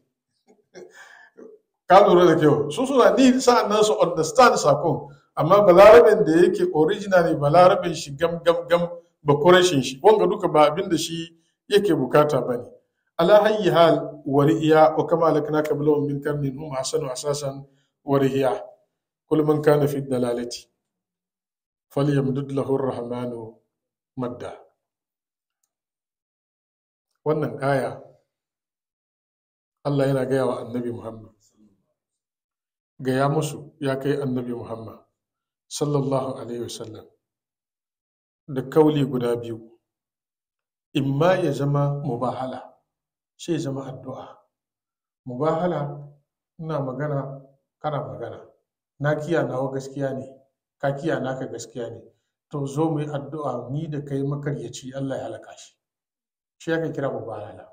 ka lura da kyau su suna ni sa'an nan su understand sakon amma balarabin da yake originally balarabin shi gam gam gam ba kurashin shi wanga duka ba abin da shi yake bukata ba ne ala hayyi hal wari'iya wa kama alakna qablahum min karnin hum hasanu asasan wari'iya kul man kana fi dalalati falyamdud lahu ar-rahmanu madda wannan aya Allah yana gaya wa annabi Muhammad gaya musu ya kai annabi Muhammad sallallahu alaihi wasallam da kauli guda biyu imma ya zama mubahala sai zama addu'a mubahala ina magana kana magana na kiya nawa gaskiya ne ka kiya naka gaskiya ne to zo mu yi addu'a ni da kai makaryaci Allah ya halaka shi shi aka kira mubahala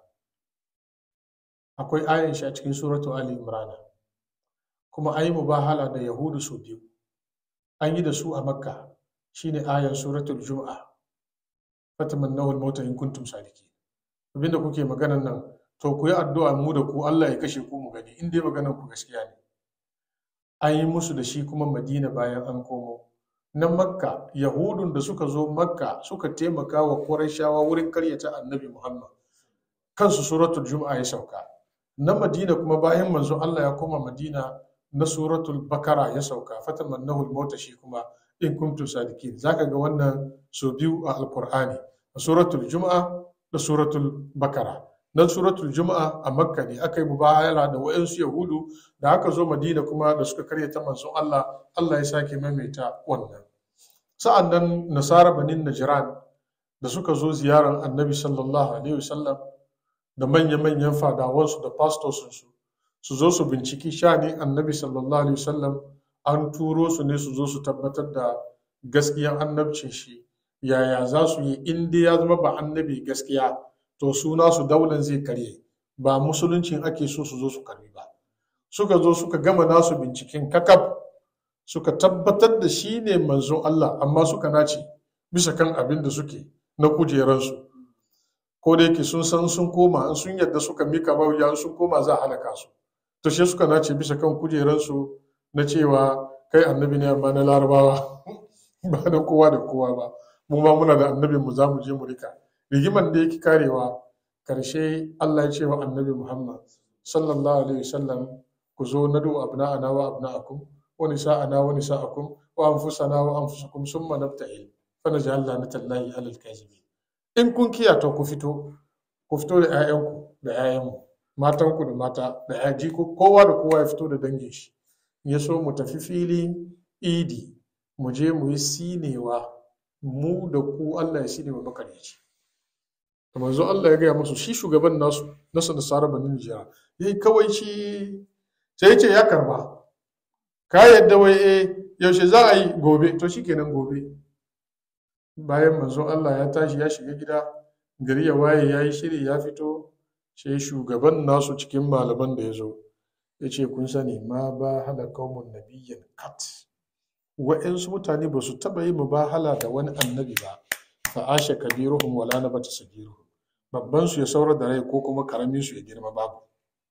akwai ayin shi a cikin suratu ali imrana kuma an yi mubahala da yahudu su biyu an yi da su a makka shine ayan suratul juma'a fatamannahu al-mauta in kuntum sadiki abinda kuke maganan nan to ku yi addu'a mu da ku Allah ya kashe ku mu gani in dai maganan ku gaskiya ne an yi musu da shi kuma madina bayan an komo na makka yahudun da suka zo makka suka taimaka wa qurayshawa wurin karyata annabi muhammad kansu suratul juma'a ya sauka na madina kuma bayan manzo Allah ya koma madina na suratul bakara ya sauka fatamannahu al-mauta shi kuma in kuntum sadiqin zaka ga wannan so biyu a alqur'ani a suratul juma'a da suratul bakara na suratul juma'a a makka ne aka yi mubahala da wayansu yahudu da aka zo madina kuma da suka karyata manzon Allah Allah ya sake maimaita wannan sa'an nan nasara banin najran da suka zo ziyarar annabi sallallahu alaihi wasallam da manya-manyan fadawansu da pastosinsu su zo su binciki shanin annabi sallallahu alaihi wasallam an turo su ne su zo su tabbatar da gaskiyan annabcin shi yaya za su yi in dai ya zama ba annabi gaskiya to suna su daular zai karye ba musuluncin ake so su zo su karbi ba suka zo suka gama nasu binciken kakaf suka tabbatar da shi ne manzon Allah amma suka nace bisa kan abin da suke na kujeransu ko da yake sun san sun koma in sun yadda suka mika bauya sun koma za a halaka su to shi suka nace bisa kan kujeransu na cewa kai annabi ne amma na larabawa ba na kowa da kowa ba mu ma muna da annabin mu za mu je mu rika rigiman da yake karewa karshe Allah ya ce wa annabi Muhammad sallallahu alaihi wasallam ku zo nadu abna'ana wa abna'akum wa nisa'ana wa nisa'akum wa anfusana wa anfusakum summa nabtahil fa naj'al lanatallahi 'alal kadhibin in kun kiyata ku fito ku fito da 'ya'yanku da 'ya'yanmu matanku da mata da 'yaji kowa da kowa ya fito da dangin shi ya so mu tafi filin idi mu je mu yi sinewa mu da ku Allah ya sine wa makaryaci da manzo Allah ya gaya musu shi shugaban nasu nasu nasara banin jiya yayi kawai shi sai ya ce ya karba ka yadda wai eh yaushe za a yi gobe to shikenan gobe bayan manzo Allah ya tashi ya shiga gida gari ya waye ya yi shiri ya fito sai shugaban nasu cikin malaman da ya zo ya ce kun sani ma ba hala kaumun nabiyyan kat wa'insu mutane ba su taɓa yi mubahala da wani annabi ba fa ashe kabiruhum wala na bata sagiruhum babban su ya saura da rai ko kuma karamin su ya girma babu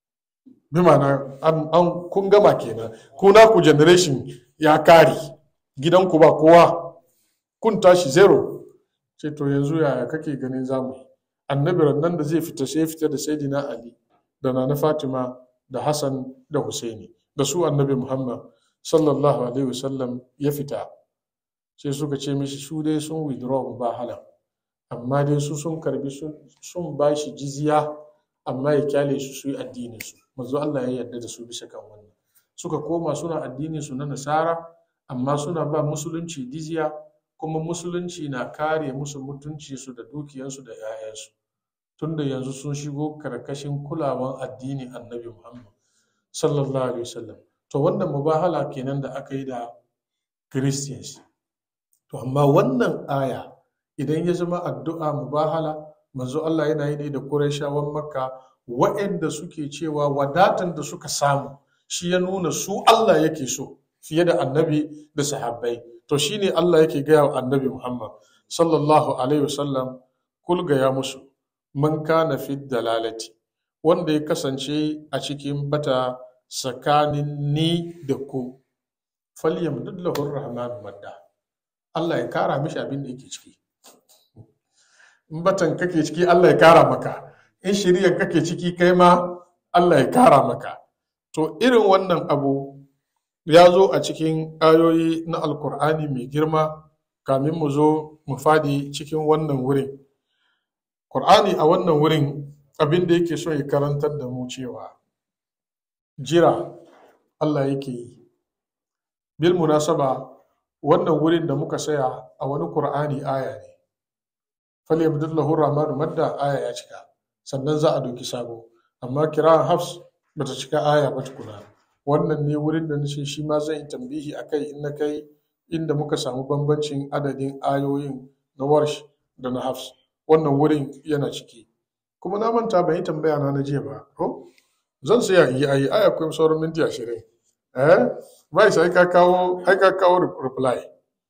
bi ma'ana an, an kun gama kenan ku ku generation ya kare gidanku ba kowa kun tashi zero ce to yanzu yaya kake ganin zamu yi annabi nan da zai fita sai fita da saidina ali da nana fatima da hassan da husaini da su annabi muhammad sallallahu alaihi wasallam ya fita sai suka ce mishi su dai sun withdraw ba hala amma dai su sun karbi sun ba shi jizya amma ya kyale su su yi addinin su manzo Allah ya yarda da su bisa kan wannan suka koma suna addinin su na nasara amma suna ba musulunci jizya kuma musulunci na kare musu mutunci su da dukiyansu da 'ya'yansu tunda yanzu sun shigo karkashin kulawan addini annabi Muhammad sallallahu alaihi wasallam to wannan mubahala kenan da aka yi da Christians to amma wannan aya idan ya zama addu'a mubahala manzo Allah yana yi ne da Qurayshawan Makka waɗanda suke cewa wadatan da suka samu shi ya nuna su Allah yake so fiye da annabi da sahabbai to shine Allah yake gaya wa annabi Muhammad sallallahu alaihi wasallam kul gaya musu man kana fi dalalati wanda ya kasance a cikin bata tsakanin ni da ku falyam dullahu rahman madda Allah ya kara mishi abin da yake ciki in batan kake ciki Allah ya kara maka in shirya kake ciki kai ma Allah ya kara maka to irin wannan abu ya zo a cikin ayoyi na alkur'ani mai girma kamin mu zo mu fadi cikin wannan wurin Qur'ani a wannan wurin abin da yake so ya karantar da mu cewa jira Allah yake yi bil munasaba wannan wurin da muka saya a wani Qur'ani aya ne falyabdullahu rahmanu madda aya ya cika sannan za a doki sabo amma kiran hafs bata cika aya ba tukuna wannan ne wurin da nace shi ma zan yi tambihi akai in na kai inda muka samu bambancin adadin ayoyin na warsh da na hafs wannan wurin yana ciki kuma na manta ban yi tambaya na na jiya ba ko zan saya in yi ayi aya kuma sauran minti ashirin eh bai sai ka kawo ai ka kawo reply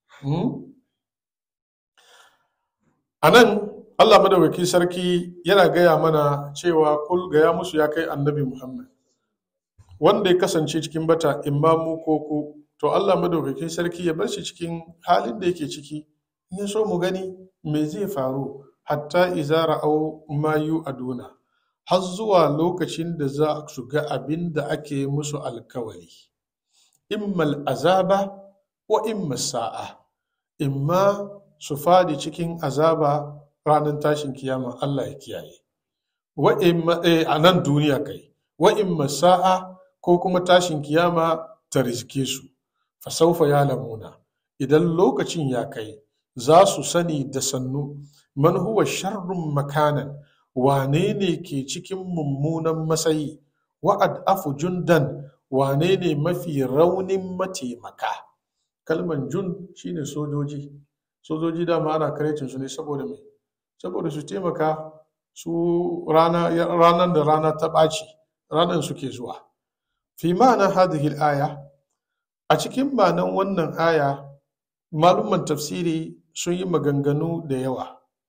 a nan Allah madawaki sarki yana gaya mana cewa kul gaya musu ya kai annabi Muhammad wanda ya kasance cikin bata imamu ko ku to Allah madaukakin sarki ya bar shi cikin halin da yake ciki in ya so mu gani me zai faru hatta izara au mayu aduna har zuwa lokacin da za su ga abin da ake musu alkawari immal azaba wa imma sa'a imma su fadi cikin azaba ranar tashin kiyama Allah ya kiyaye wa imma a nan duniya kai wa imma sa'a ko kuma tashin kiyama ta rizke su fa saufa ya lamuna idan lokacin ya kai za su sani da sannu man huwa sharrun makanan wane ne ke cikin mummunan matsayi wa'ad afu jundan wane ne mafi raunin mataimaka kalman jun shine sojoji sojoji dama ana karecin su ne saboda mai saboda su taimaka su ranar da rana ta ɓaci ranar suke zuwa fi ma'ana hadhihi aya a cikin ma'anan wannan aya malumman tafsiri sun yi maganganu da yawa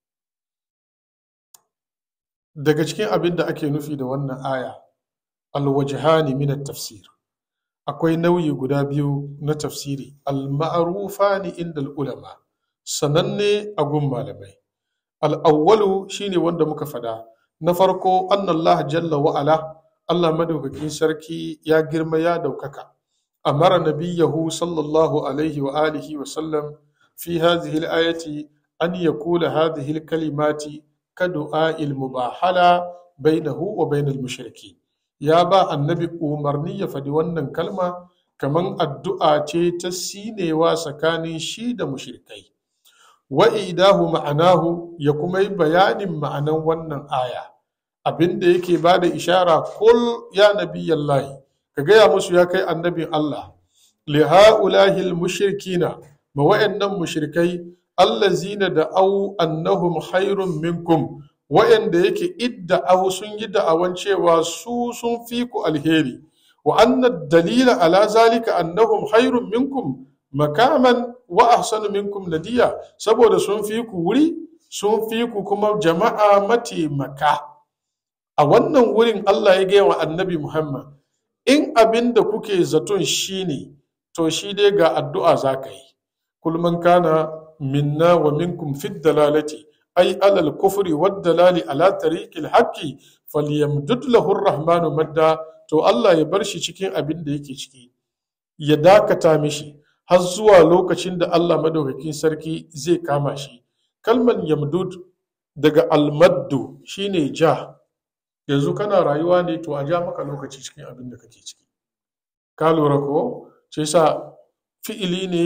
daga cikin abin da ake nufi da wannan aya alwajhani min tafsir akwai nauyi guda biyu na tafsiri al-ma'rufani inda ulama sananne a gun malamai al-awwalu shine wanda muka fada na farko annallah jalla wa'ala Allah madaukakin sarki ya girma ya daukaka amara nabiyahu sallallahu alaihi wa alihi wa sallam fi hadhihi al-ayati an yaqula hadhihi al-kalimati kadu'a'il mubahala bainahu wa bainal mushriki ya ba annabi umarni ya faɗi wannan kalma kaman addu'a ce ta sinewa tsakanin shi da mushrikai wa idahu ma'anahu ya kuma yi bayanin ma'anan wannan aya abin da yake ba da ishara kul ya nabiyallahi ka gaya musu ya kai annabin Allah li ha'ulahi mushrikina ma wa'annan mushrikai allazina da au annahum khairun minkum wa'anda yake idda au sun yi da'awan cewa su sun fi ku alheri wa anna dalila ala zalika annahum khairun minkum makaman wa ahsanu minkum nadiya saboda sun fi ku wuri sun fi ku kuma jama'a mataimaka a wannan wurin Allah ya gaya wa annabi Muhammad in abin da kuke zaton shi ne to shi dai ga addu'a za ka yi kulman kana minna wa minkum fid dalalati ay alal kufri wad dalali ala tariqil haqqi falyamdud lahu rahmanu madda to Allah ya bar shi cikin abin da yake ciki ya dakata mishi har zuwa lokacin da Allah madaukakin sarki zai kama shi kalman yamdud daga almaddu shine ja yanzu kana rayuwa ne to a ja maka lokaci cikin abin da kake ciki ka lura ko sai sa fi'ili ne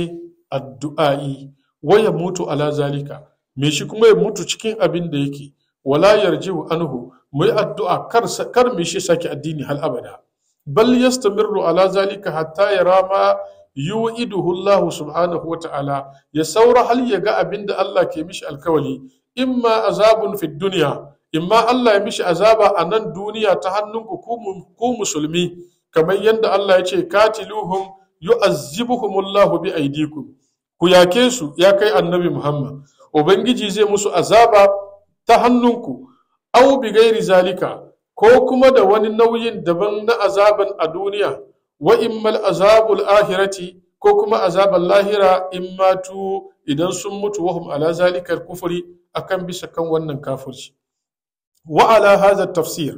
addu'a'i waya mutu ala zalika me shi kuma ya mutu cikin abin da yake wala yarji'u anhu mu yi addu'a kar kar me shi saki addini hal abada bal yastamirru ala zalika hatta yara ma yu'iduhu Allah subhanahu wa ta'ala ya saura hal ya ga abin da Allah ke mishi alkawali imma azabun fid dunya imma Allah ya mishi azaba a nan duniya ta hannunku ku musulmi kamar yadda Allah ya ce katiluhum yu'azzibuhumullahu bi aidikum ku yake su ya kai annabi Muhammad ubangiji zai musu azaba ta hannunku aw bi gairi zalika ko kuma da wani nauyin daban na azaban a duniya wa immal azabul ahirati ko kuma azaban lahira in matu idan sun mutu wahum ala zalikal kufri akan bisa kan wannan kafirci وعلى هذا التفسير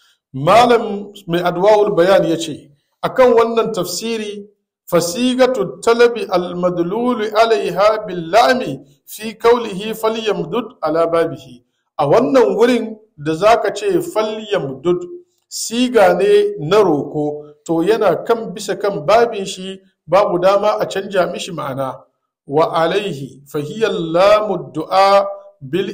malam mai adwa'ul bayan ya ce akan wannan tafsiri fasigatu talabi almadlulu alaiha billami fi kaulihi falyamdud ala babihi a wannan wurin da zaka ce falyamdud siga ne na roko to yana kan bisa kan babin shi babu dama a canja mishi ma'ana wa alaihi fahiyar lamu du'a bil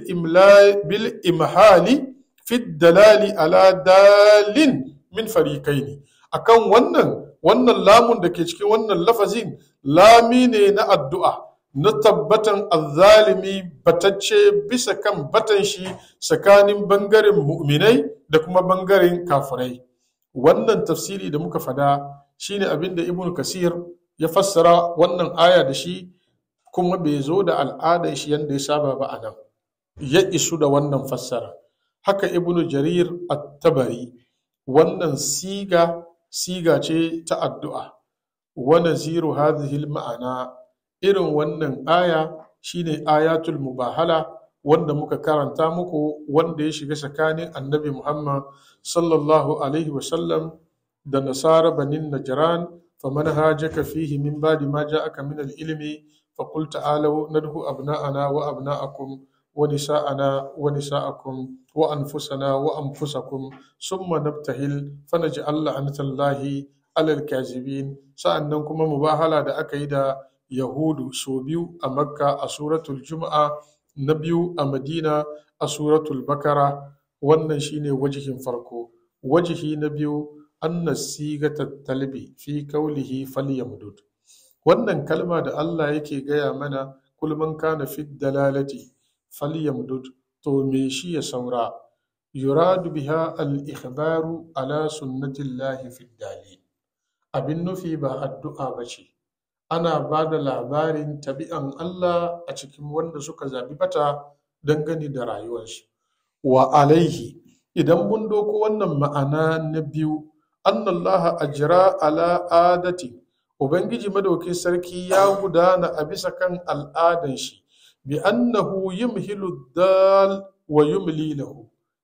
imhali fit dalali ala dalin min farikai ne akan wannan wannan lamun da ke cikin wannan lafazin lami ne na addu'a na tabbatan azzalimi batacce bisa kan batan shi tsakanin bangaren mu'minai da kuma bangaren kafirai wannan tafsiri da muka fada shine abin da ibn kasir ya fassara wannan aya da shi kuma bai zo da al'adar shi yadda ya saba ba a nan ya isu da wannan fassara haka ibnu jarir at-tabari wannan siga siga ce ta addu'a wa naziru hadhihi ma'ana irin wannan aya shine ayatul mubahala wanda muka karanta muku wanda ya shiga tsakanin annabi muhammad sallallahu alaihi wasallam da nasara banin najran faman hajaka fihi min ba'di ma ja'aka min al-ilmi faqul ta'alu nadhu abna'ana wa abna'akum ونساءنا ونساءكم وأنفسنا وأنفسكم ثم نبتهل فنجعل لعنة الله على الكاذبين sa'annan kuma mubahala da aka yi da yahudu so biyu a makka a suratul juma'a na biyu a madina a suratul bakara wannan shine wajihin farko wajihi na biyu anna sigata talbi fi kaulihi falyamdud wannan kalma da Allah yake gaya mana kulman kana fi dalalati falyamdud to me shi ya saura yuradu biha al-ikhbaru ala sunnatillahi fi dalil abin nufi ba addu'a ba ce ana ba da labarin tabi'an Allah a cikin wanda suka zabi bata dangane da rayuwarsu wa alaihi idan mun doko wannan ma'ana na biyu annallaha ajra ala adati ubangiji madaukin sarki ya gudana a bisa kan al'adan shi bi annahu yumhilu dal wa yumli lahu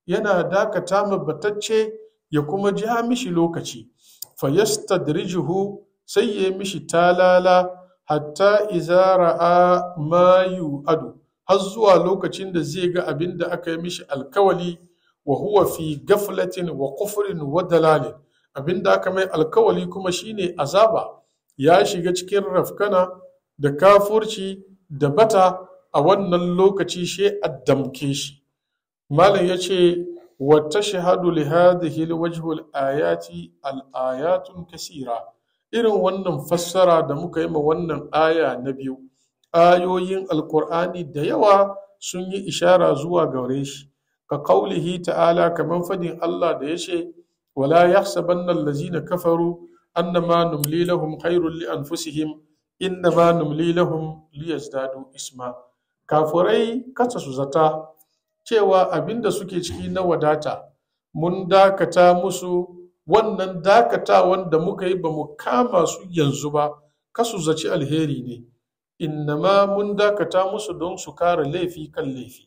yana dakata ma batacce ya kuma ja mishi lokaci fayastadrijuhu sai ya mishi talala hatta iza ra'a ma adu har zuwa lokacin da zai ga abin da aka yi mishi alkawali wa huwa fi gaflatin wa kufrin wa dalalin abin da aka mai alkawali kuma shine azaba ya shiga cikin rafkana da kafurci da bata a wannan lokaci shi a damke shi malam ya ce wa tashhadu li hadhihi alwajhu alayati alayatun kasira irin wannan fassara da muka yi ma wannan aya na biyu ayoyin alkur'ani da yawa sun yi ishara zuwa gare shi ka kaulihi ta'ala kamar fadin Allah da ya ce wala yahsabanna allazina kafaru annama numli lahum khairul li anfusihim innama numli lahum liyazdadu isma kafurai kasa su zata cewa abinda suke ciki na wadata mun dakata musu wannan dakatawan da muka yi ba mu kama su yanzu ba kasu zaci alheri ne innama mun dakata musu don su kare laifi kan laifi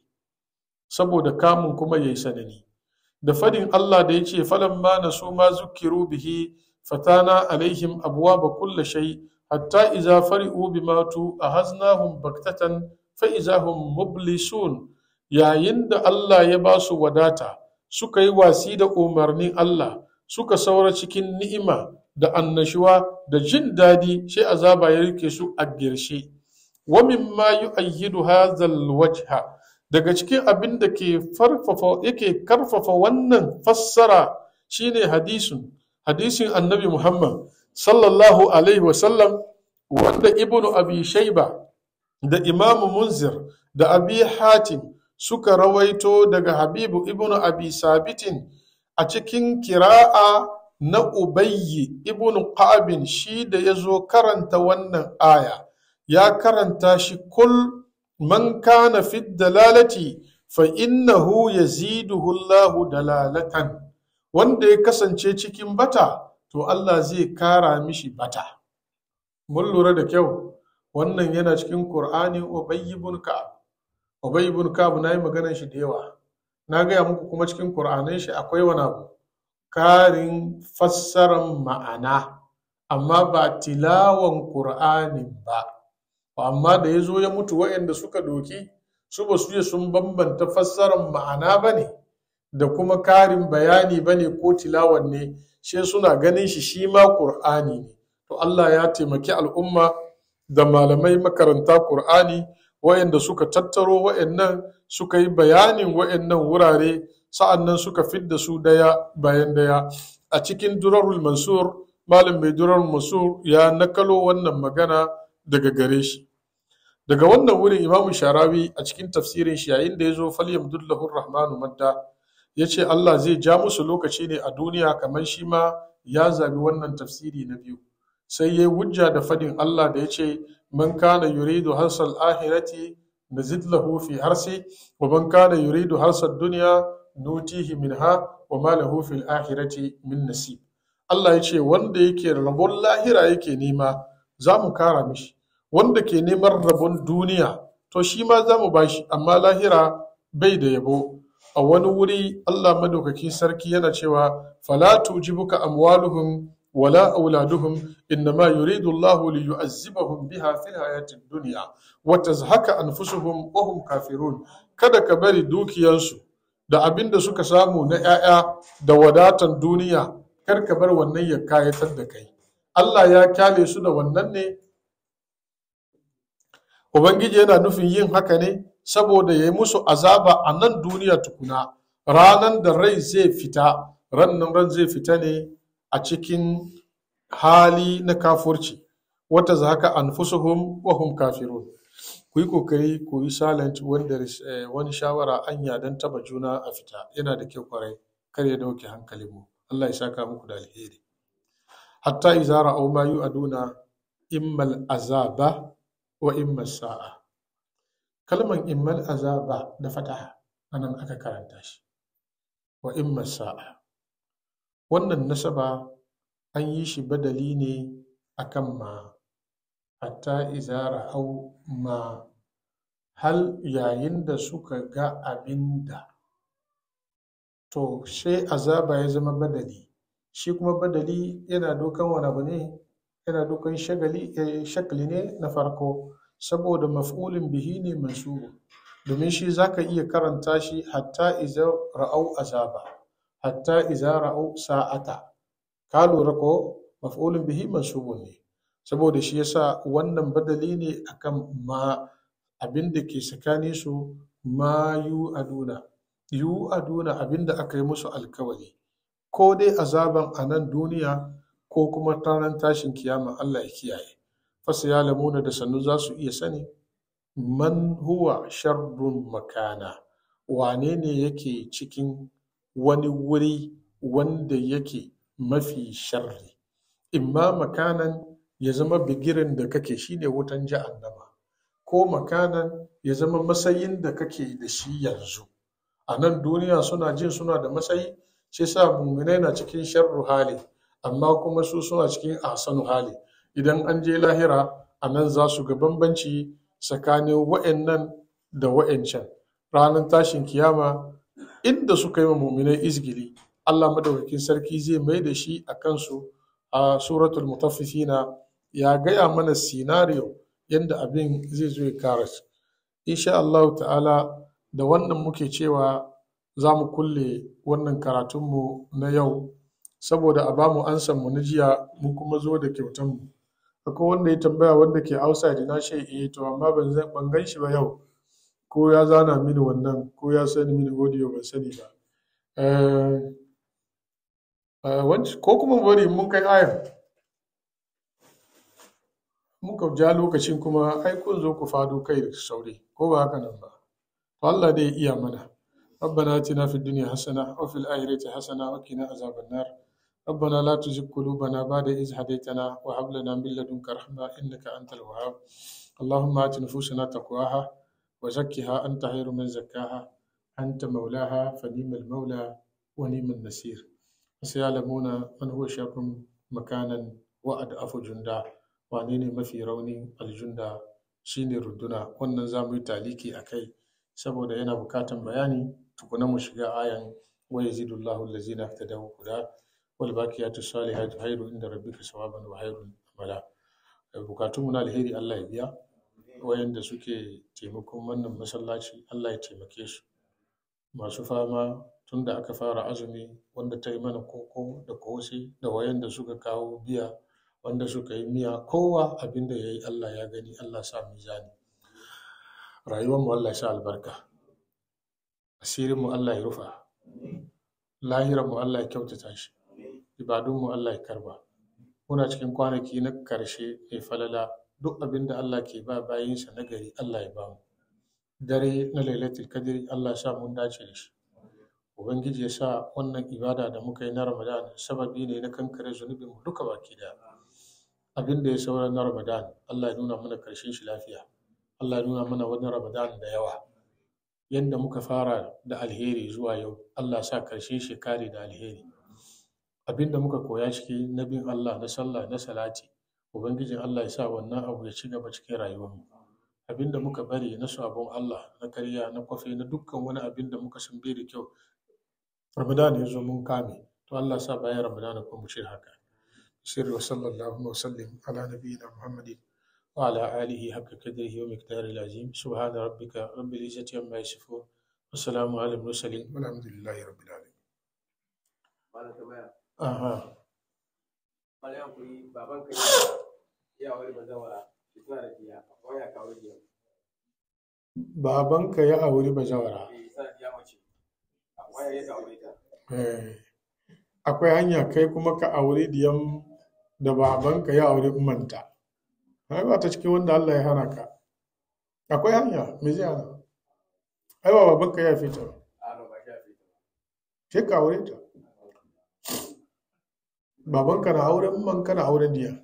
saboda kamun kuma yayi sanani da fadin Allah da ya ce falamma na su ma zukiru bihi fatana alaihim abwaba kulla shay hatta iza fari'u bima tu ahaznahum baktatan fa iza hum mublisun yayin da Allah ya ba su wadata suka yi wasi da umarnin Allah suka saura cikin ni'ima da annashuwa da jin daɗi sai azaba ya rike su a girshe wa mimma yu'ayyidu hadzal wajha daga cikin abin da ke farfafa yake karfafa wannan fassara shine hadisin hadisin annabi Muhammad sallallahu alaihi wasallam wanda ibnu abi shaiba da imamu munzir da abi hatim suka rawaito daga habibu ibnu abi sabitin a cikin kira'a na ubayyi ibnu qa'bin shi da ya zo karanta wannan aya ya karanta shi kul man kana fi dalalati fa innahu yaziduhu Allahu dalalatan wanda ya kasance cikin bata to Allah zai kara mishi bata mun lura da kyau wannan yana cikin Qur'ani Ubay ibn Ka'ab Ubay ibn Ka'ab nayi maganar shi da yawa na gaya muku kuma cikin Qur'anin shi akwai wani abu karin fassaran ma'ana amma ba tilawan Qur'anin ba amma da ya zo ya mutu waɗanda suka doki su ba su sun bambanta fassarar ma'ana ba ne da kuma karin bayani ba ne ko tilawan ne sai suna ganin shi shi ma ƙur'ani ne to Allah ya taimaki al'umma da malamai makaranta ƙur'ani waɗanda suka tattaro waɗannan suka yi bayanin waɗannan wurare sa'annan suka fidda su daya bayan daya a cikin durarul mansur malam mai durarul mansur ya nakalo wannan magana daga gare shi daga wannan wurin imamu sharawi a cikin tafsirin shi yayin da ya zo falyam dullahu rahmanu madda ya ce allah zai ja musu lokaci ne a duniya kamar shi ma ya zabi wannan tafsiri na biyu sai ya hujja da fadin allah da ya ce man kana yuridu harsal ahirati nazid lahu fi harsi wa man kana yuridu harsal duniya nutihi minha wa ma lahu fil akhirati min nasib allah ya ce wanda yake rabon lahira yake nema za mu kara mishi wanda ke neman rabon duniya to shi ma za mu bashi amma lahira bai da yabo a wani wuri Allah madaukaki sarki yana cewa fala tujibuka amwaluhum wala auladuhum innama yuridu Allah li yu'azzibahum biha fil hayatid dunya wa tazhaka anfusuhum wa hum kafirun kada ka bari dukiyansu da abin da suka samu na 'ya'ya da wadatan duniya kar ka bar wannan ya kayatar da kai Allah ya kyale su da wannan ne Ubangiji yana nufin yin haka ne saboda ya yi musu azaba a nan duniya tukuna, ranan da rai zai fita, rannan ran zai fita ne a cikin hali na kafurci, wata za haka an fusuhum wa hum kafirun. Ku yi kokari ku yi silent wanda wani shawara anya don taba juna a fita, yana da kyau kwarai, kar ya dauke hankalinmu. Allah ya saka muku da alheri. Hatta izara au ma yu aduna immal azaba wa imma sa'a kalman immal azaba da fataha anan aka karanta shi wa imma sa'a wannan nasaba an yi shi badali ne akan ma hatta izara au ma hal yayin da suka ga abin da to sai azaba ya zama badali shi kuma badali yana dokan wani abu ne yana dokan shagali eh, shakli ne na farko saboda maf'ulin bihi ne mansubu domin shi zaka iya karanta shi hatta iza ra'au azaba hatta iza ra'au sa'ata ka lura ko maf'ulin bihi mansubun ne saboda shi yasa wannan badali ne akan ma abin da ke tsakanin su ma yu aduna yu aduna abin da aka yi musu alkawari ko dai azaban a nan duniya ko kuma ranar tashin kiyama Allah ya kiyaye fasa ya lamuna da sannu za su iya sani man huwa sharrun makana wane ne yake cikin wani wuri wanda yake mafi sharri imma makanan ya zama bigirin da kake shine wutan jahannama ko makanan ya zama matsayin da kake da shi yanzu a nan duniya suna jin suna da matsayi shi sa muminai na cikin sharru hali amma kuma su suna cikin ahsanu hali idan an je lahira a nan za su ga bambanci tsakanin wa'annan da wa'ancan ranar tashin kiyama inda suka yi wa muminai izgili Allah madaukakin sarki zai mai da shi a kansu a suratul mutaffifina ya gaya mana sinariyo yadda abin zai zo ya kara insha Allah ta'ala da wannan muke cewa za mu kulle wannan karatunmu na yau saboda a bamu ansan mu na jiya mu kuma zo da kyautan mu akwai wanda ya tambaya wanda ke outside na ce eh to amma ban zan- ban gan shi ba yau ko ya zana mini wannan ko ya sani mini audio ban sani ba Eh, eh, wanc- ko kuma mu bari mun kai ayan muka ja lokacin kuma ai kun zo ku fado kai da sauri ko ba haka nan ba to Allah dai ya iya mana ربنا آتنا في الدنيا حسنة وفي الآخرة حسنة وقنا عذاب النار ربنا لا تزغ قلوبنا بعد إذ هديتنا وهب لنا من لدنك رحمة إنك أنت الوهاب اللهم آت نفوسنا تقواها وزكها أنت خير من زكاها أنت مولاها فنيم المولى ونيم النصير وسيعلمون من هو شر مكانا وأضعف جندا وانين ما في روني الجندا shine runduna wannan za mu yi taliki a kai saboda yana bukatan bayani tukuna mu shiga ayan wa yazidullahu allazina ihtadaw huda wal baqiyatu salihatu khairu inda rabbika sawaban wa khairun amala bukatun mu na alheri Allah ya biya wayanda suke taimakon wannan masallaci Allah ya taimake su masu fama tun da aka fara azumi wanda ta yi mana koko da kose da wayanda suka kawo biya wanda suka yi miya kowa abinda ya yi Allah ya gani Allah sa mizani rayuwar mu Allah ya sa albarka asirin mu Allah ya rufa lahiran mu Allah ya kyautata shi ibadun mu Allah ya karba muna cikin kwanaki na karshe mai falala duk abin da Allah ke ba bayinsa na gari Allah ya ba mu dare na lailatul qadri Allah ya sa mun dace da shi ubangiji ya sa wannan ibada da muka yi na ramadan sababi ne na kankare zunubin mu duka baki daya abin da ya saura na ramadan Allah ya nuna mana karshen shi lafiya Allah ya nuna mana wani ramadan da yawa yadda muka fara da alheri zuwa yau Allah sa karshen shi kare da alheri abin da muka koya ciki na bin Allah na sallah na salati ubangijin Allah ya sa wannan abu ya ci gaba cikin rayuwarmu abin da muka bari na sabon Allah na karya na kwafe na dukkan wani abin da muka san bai da kyau ramadan ya zo mun kame to Allah sa bayan ramadan ko mu ce haka sirri wa sallallahu wa sallim ala nabiyyina muhammadin wa ala alihi haqqa qadrihi wa miqdarihi al-azim subhana rabbika rabbil izzati amma yasifun wa salamun ala al-mursalin walhamdulillahi rabbil alamin Malam tambaya. aha Malam yankuri baban ka ya wani bazawara shi suna da biya akwai ya kawo biya. babanka ya auri bazawara Eh sa biya mace. Akwai ya kawo ita. Eh, akwai hanya kai kuma ka auri diyan da babanka ya auri umanta ai ba ta cikin wanda Allah ya hana ka akwai hanya me zai hana ai ba babanka ya fita ba A no ba shi a fita. sai ka aure ta babanka na auren ummanka na auren diya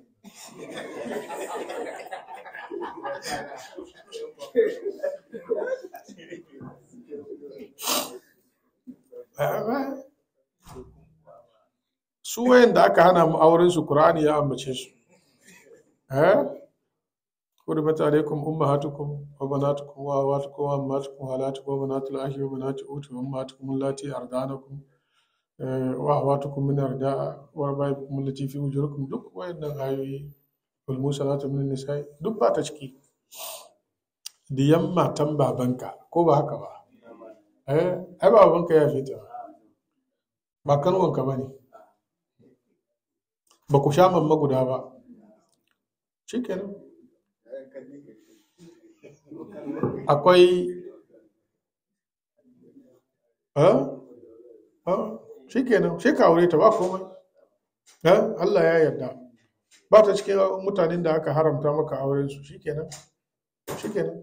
su wayanda aka hana mu auren su Qur'ani ya ambace su eh حرمت عليكم أمهاتكم وبناتكم وأخواتكم وأمهاتكم وخالاتكم وبنات الأخ وبنات الأخت وأمهاتكم اللاتي أرضعنكم wa awatukum min arda wa rabaikum allati fi ujurikum duk wayannan ayoyi wal musalatu min nisa'i duk ba ta ciki diyan matan babanka ko ba haka ba eh ai babanka ya fita ba kanwanka ba ne ba ku sha mamma guda ba shikenan akwai shi kenan shi ka aure ta ba komai Allah ya yarda ba ta cikin mutanen da aka haramta maka auren su shi kenan shi kenan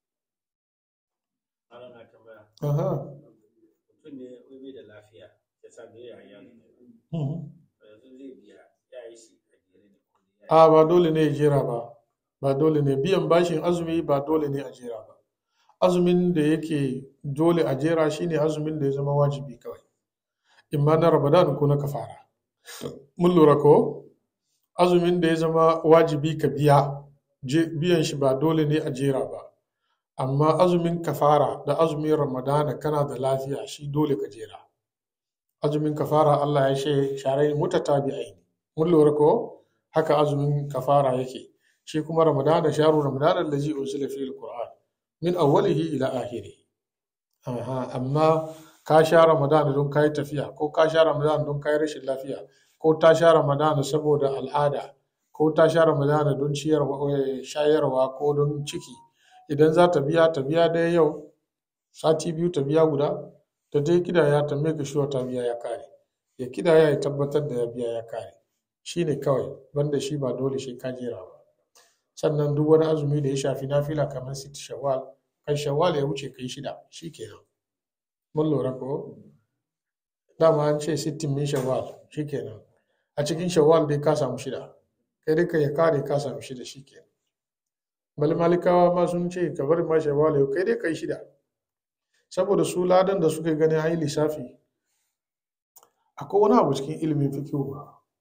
aha mutum ne wai bai da lafiya ya sa bai ya yanzu mhm. yanzu zai biya ya yi shi a jere ne ko ya a ba dole ne ya jera ba ba dole ne biyan bashin azumi ba dole ne a jera ba azumin da yake dole a jera shine azumin da ya zama wajibi kawai imma na ramadan ko na kafara mun lura ko azumin da ya zama wajibi ka biya je- biyan shi ba dole ne a jera ba amma azumin kafara da azumin ramadana kana da lafiya shi dole ka jera azumin kafara Allah ya ce sharai mutatabi'ai ne mun lura ko haka azumin kafara yake shi kuma ramadana sharu ramadana allazi unzila fihi alquran min awwalihi ila akhirih Aha, amma ka sha ramadana don kai tafiya ko ka sha ramadana don kai rashin lafiya ko ta sha ramadana saboda al'ada ko ta sha ramadana don ciyarwa eh, shayarwa ko don ciki idan za ta biya ta biya ɗaya yau sati biyu ta biya guda ta dai kidaya ta make sure ta biya ya kare ya kidaya ya tabbatar da ya biya ya kare shi ne kawai banda shi ba dole shi ka jera ba sannan duk wani azumi da ya shafi nafila kamar siti shawwal kan shawwal ya wuce kai shida shi kenan mun lura ko dama an ce sittin min shawwal shi kenan a cikin shawwal dai ka samu shida kai dai ka ya kare ka samu shida shi kenan bal malikawa ma sun ce ka bari ma shawwal yau kai dai kai shida saboda su ladan da suka gani an yi lissafi akwai wani abu cikin ilimin fikihu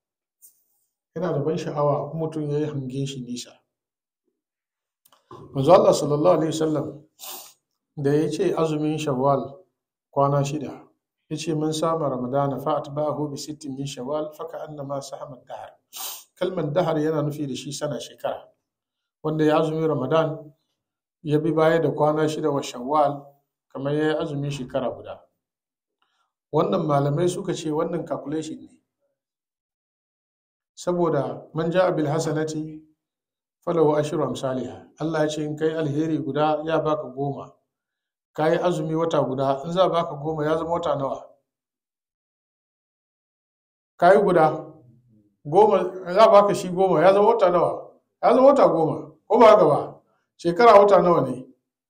yana da ban sha'awa in mutum ya yi hangen shi nisa manzo Allah sallallahu alaihi wasallam da ya ce azumin shawwal kwana shida ya ce mun sama ramadana fa atba'ahu bi sittin min shawwal fa ka'annama sahama dahar kalman dahar yana nufi da shi sana shekara wanda ya azumi ramadan ya bi baya da kwana shida wa shawwal kamar ya yi azumin shekara guda wannan malamai suka ce wannan calculation ne saboda man ja'a bil hasanati falahu ashru amsalha Allah ya ce in kai alheri guda ya baka goma kai azumi wata guda in za baka goma ya zama wata nawa kai guda goma za baka shi goma ya zama wata nawa ya zama wata goma ko ba haka ba shekara wata nawa ne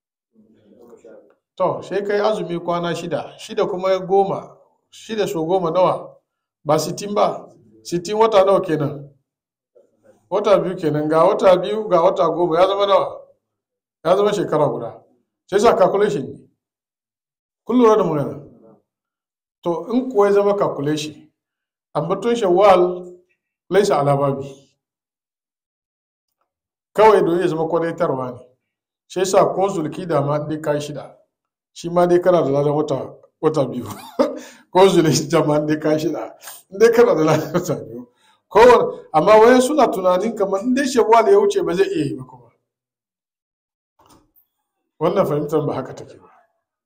to sai kai azumi kwana shida shida kuma goma shida so goma nawa ba sittin ba sittin wata nawa kenan wata biyu kenan ga wata biyu ga wata goma ya zama nawa ya zama shekara guda sai sa calculation ne kun lura da magana to in kuwa ya zama calculation ambaton shawwal laisa alababi kawai don ya zama kwadaitarwa ne sai sa ko zulki da ma dai kai shida shi ma dai kana da ladan wata wata biyu ko zulki ma dai kai shida dai kana da ladan wata biyu kowane amma wayan suna tunanin kamar in dai shawwal ya wuce ba zai iya yi ba kuma wannan fahimtar ba haka take ba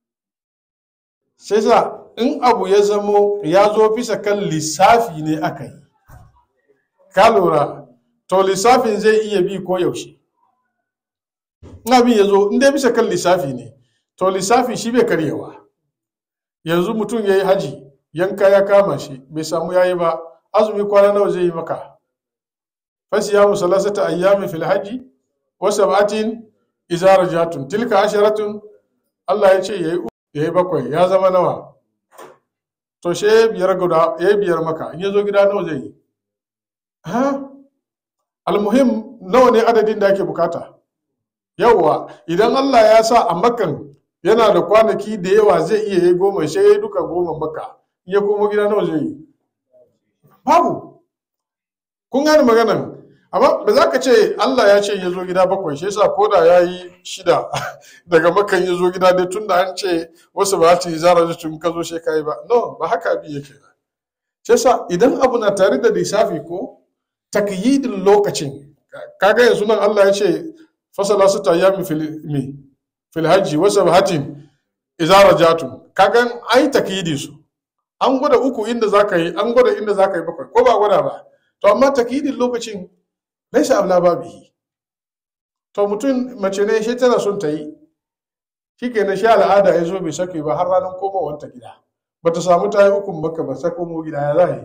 sai sa in abu ya zamo ya zo bisa kan lissafi ne aka yi ka lura to lissafin zai iya bi ko yaushe in abin ya zo in dai bisa kan lissafi ne to lissafi shi bai karyewa yanzu mutum ya yi haji yanka ya kama shi bai samu yayi ba azumi kwana nawa zai yi maka fasiyamu salasata ayyami fil haji wa sab'atin idza rajatun tilka asharatun Allah ya ce yayi yayi bakwai ya zama nawa to she biyar guda yayi biyar maka in yazo gida nawa zai yi ha almuhim nawa ne adadin da ake bukata yawwa idan Allah ya sa a makan yana da kwanaki da yawa zai iya yi goma sai ya duka goma maka in ya komo gida nawa zai yi babu kun gane maganan amma ba za ka ce Allah ya ce ya zo gida bakwai shi yasa ko da ya yi shida daga makan ya zo gida dai tun da an ce wasu ba ci zara tun ka zo shekai ba no ba haka abin yake ba shi yasa idan abu na tare da lissafi ko takyidin lokacin kaga yanzu nan Allah ya ce fasala su ta yami fil mi fil hajji wa sabhatin idza rajatum kaga ai takyidi su an gwada uku inda zaka yi an gwada inda zaka yi bakwai ko ba gwada ba to amma takyidin lokacin laisa abla babihi to mutum mace ne shi tana son ta yi shi ke na sha al'ada ya zo bai sake ba har ranar komawanta gida ba ta samu ta yi ukun baka ba sai komo gida ya za yi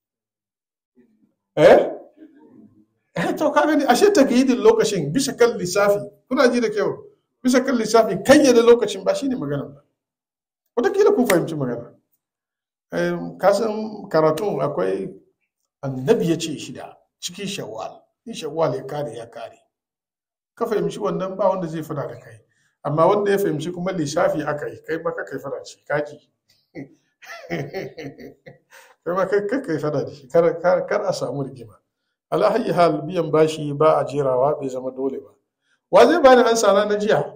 eh eh to ka gani ashe ta yi lokacin bisa kan lissafi kuna ji da kyau bisa kan lissafi kayyade lokacin ba shine magana ba wataƙila kun fahimci magana kasan karatun akwai annabi ya ce shida cikin shawwal in shawwal ya kare ya kare ka fahimci wannan ba wanda zai fada da kai amma wanda ya fahimci kuma lissafi aka yi kai maka kai fada shi kaji kai ma kai kai fada da shi kar a samu rigima ala hayyi hal biyan bashi ba a jerawa bai zama dole ba wa zai bani an sana na jiya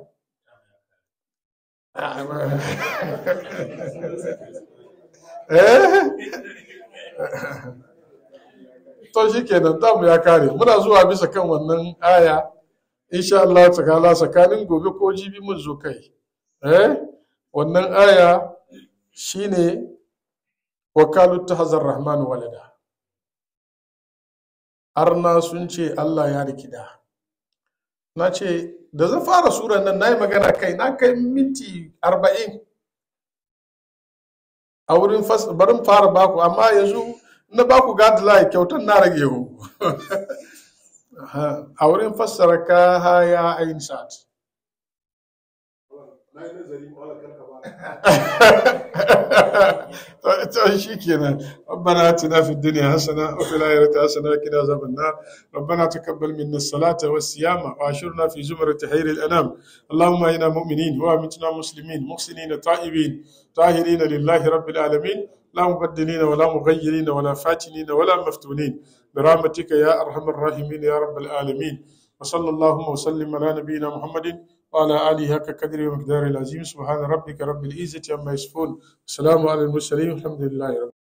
to shi kenan tamu ya kare muna zuwa bisa kan wannan aya insha Allah ta'ala tsakanin gobe ko jibi mun zo kai eh wannan aya shine wakalu tahzar rahman walada arna sun ce Allah ya rikida na ce da zan fara suran nan na yi magana kai na kai minti arba'in a wurin barin fara baku amma yanzu na baku guideline kyautar na rage ku a wurin fassara ka haya ayin sa'ad to shi kenan ربنا اتنا في الدنيا حسنه وفي الاخره حسنه وقنا عذاب النار ربنا تقبل منا الصلاه والصيام واشرنا في زمره خير الانام اللهم انا مؤمنين وامتنا مسلمين محسنين تائبين طاهرين لله رب العالمين لا مبدلين ولا مغيرين ولا فاتنين ولا مفتونين برحمتك يا ارحم الراحمين يا رب العالمين وصلى اللهم وسلم على نبينا محمد وعلى آله حق قدره ومقداره العظيم سبحان ربك رب العزة عما يصفون السلام على المرسلين والحمد لله رب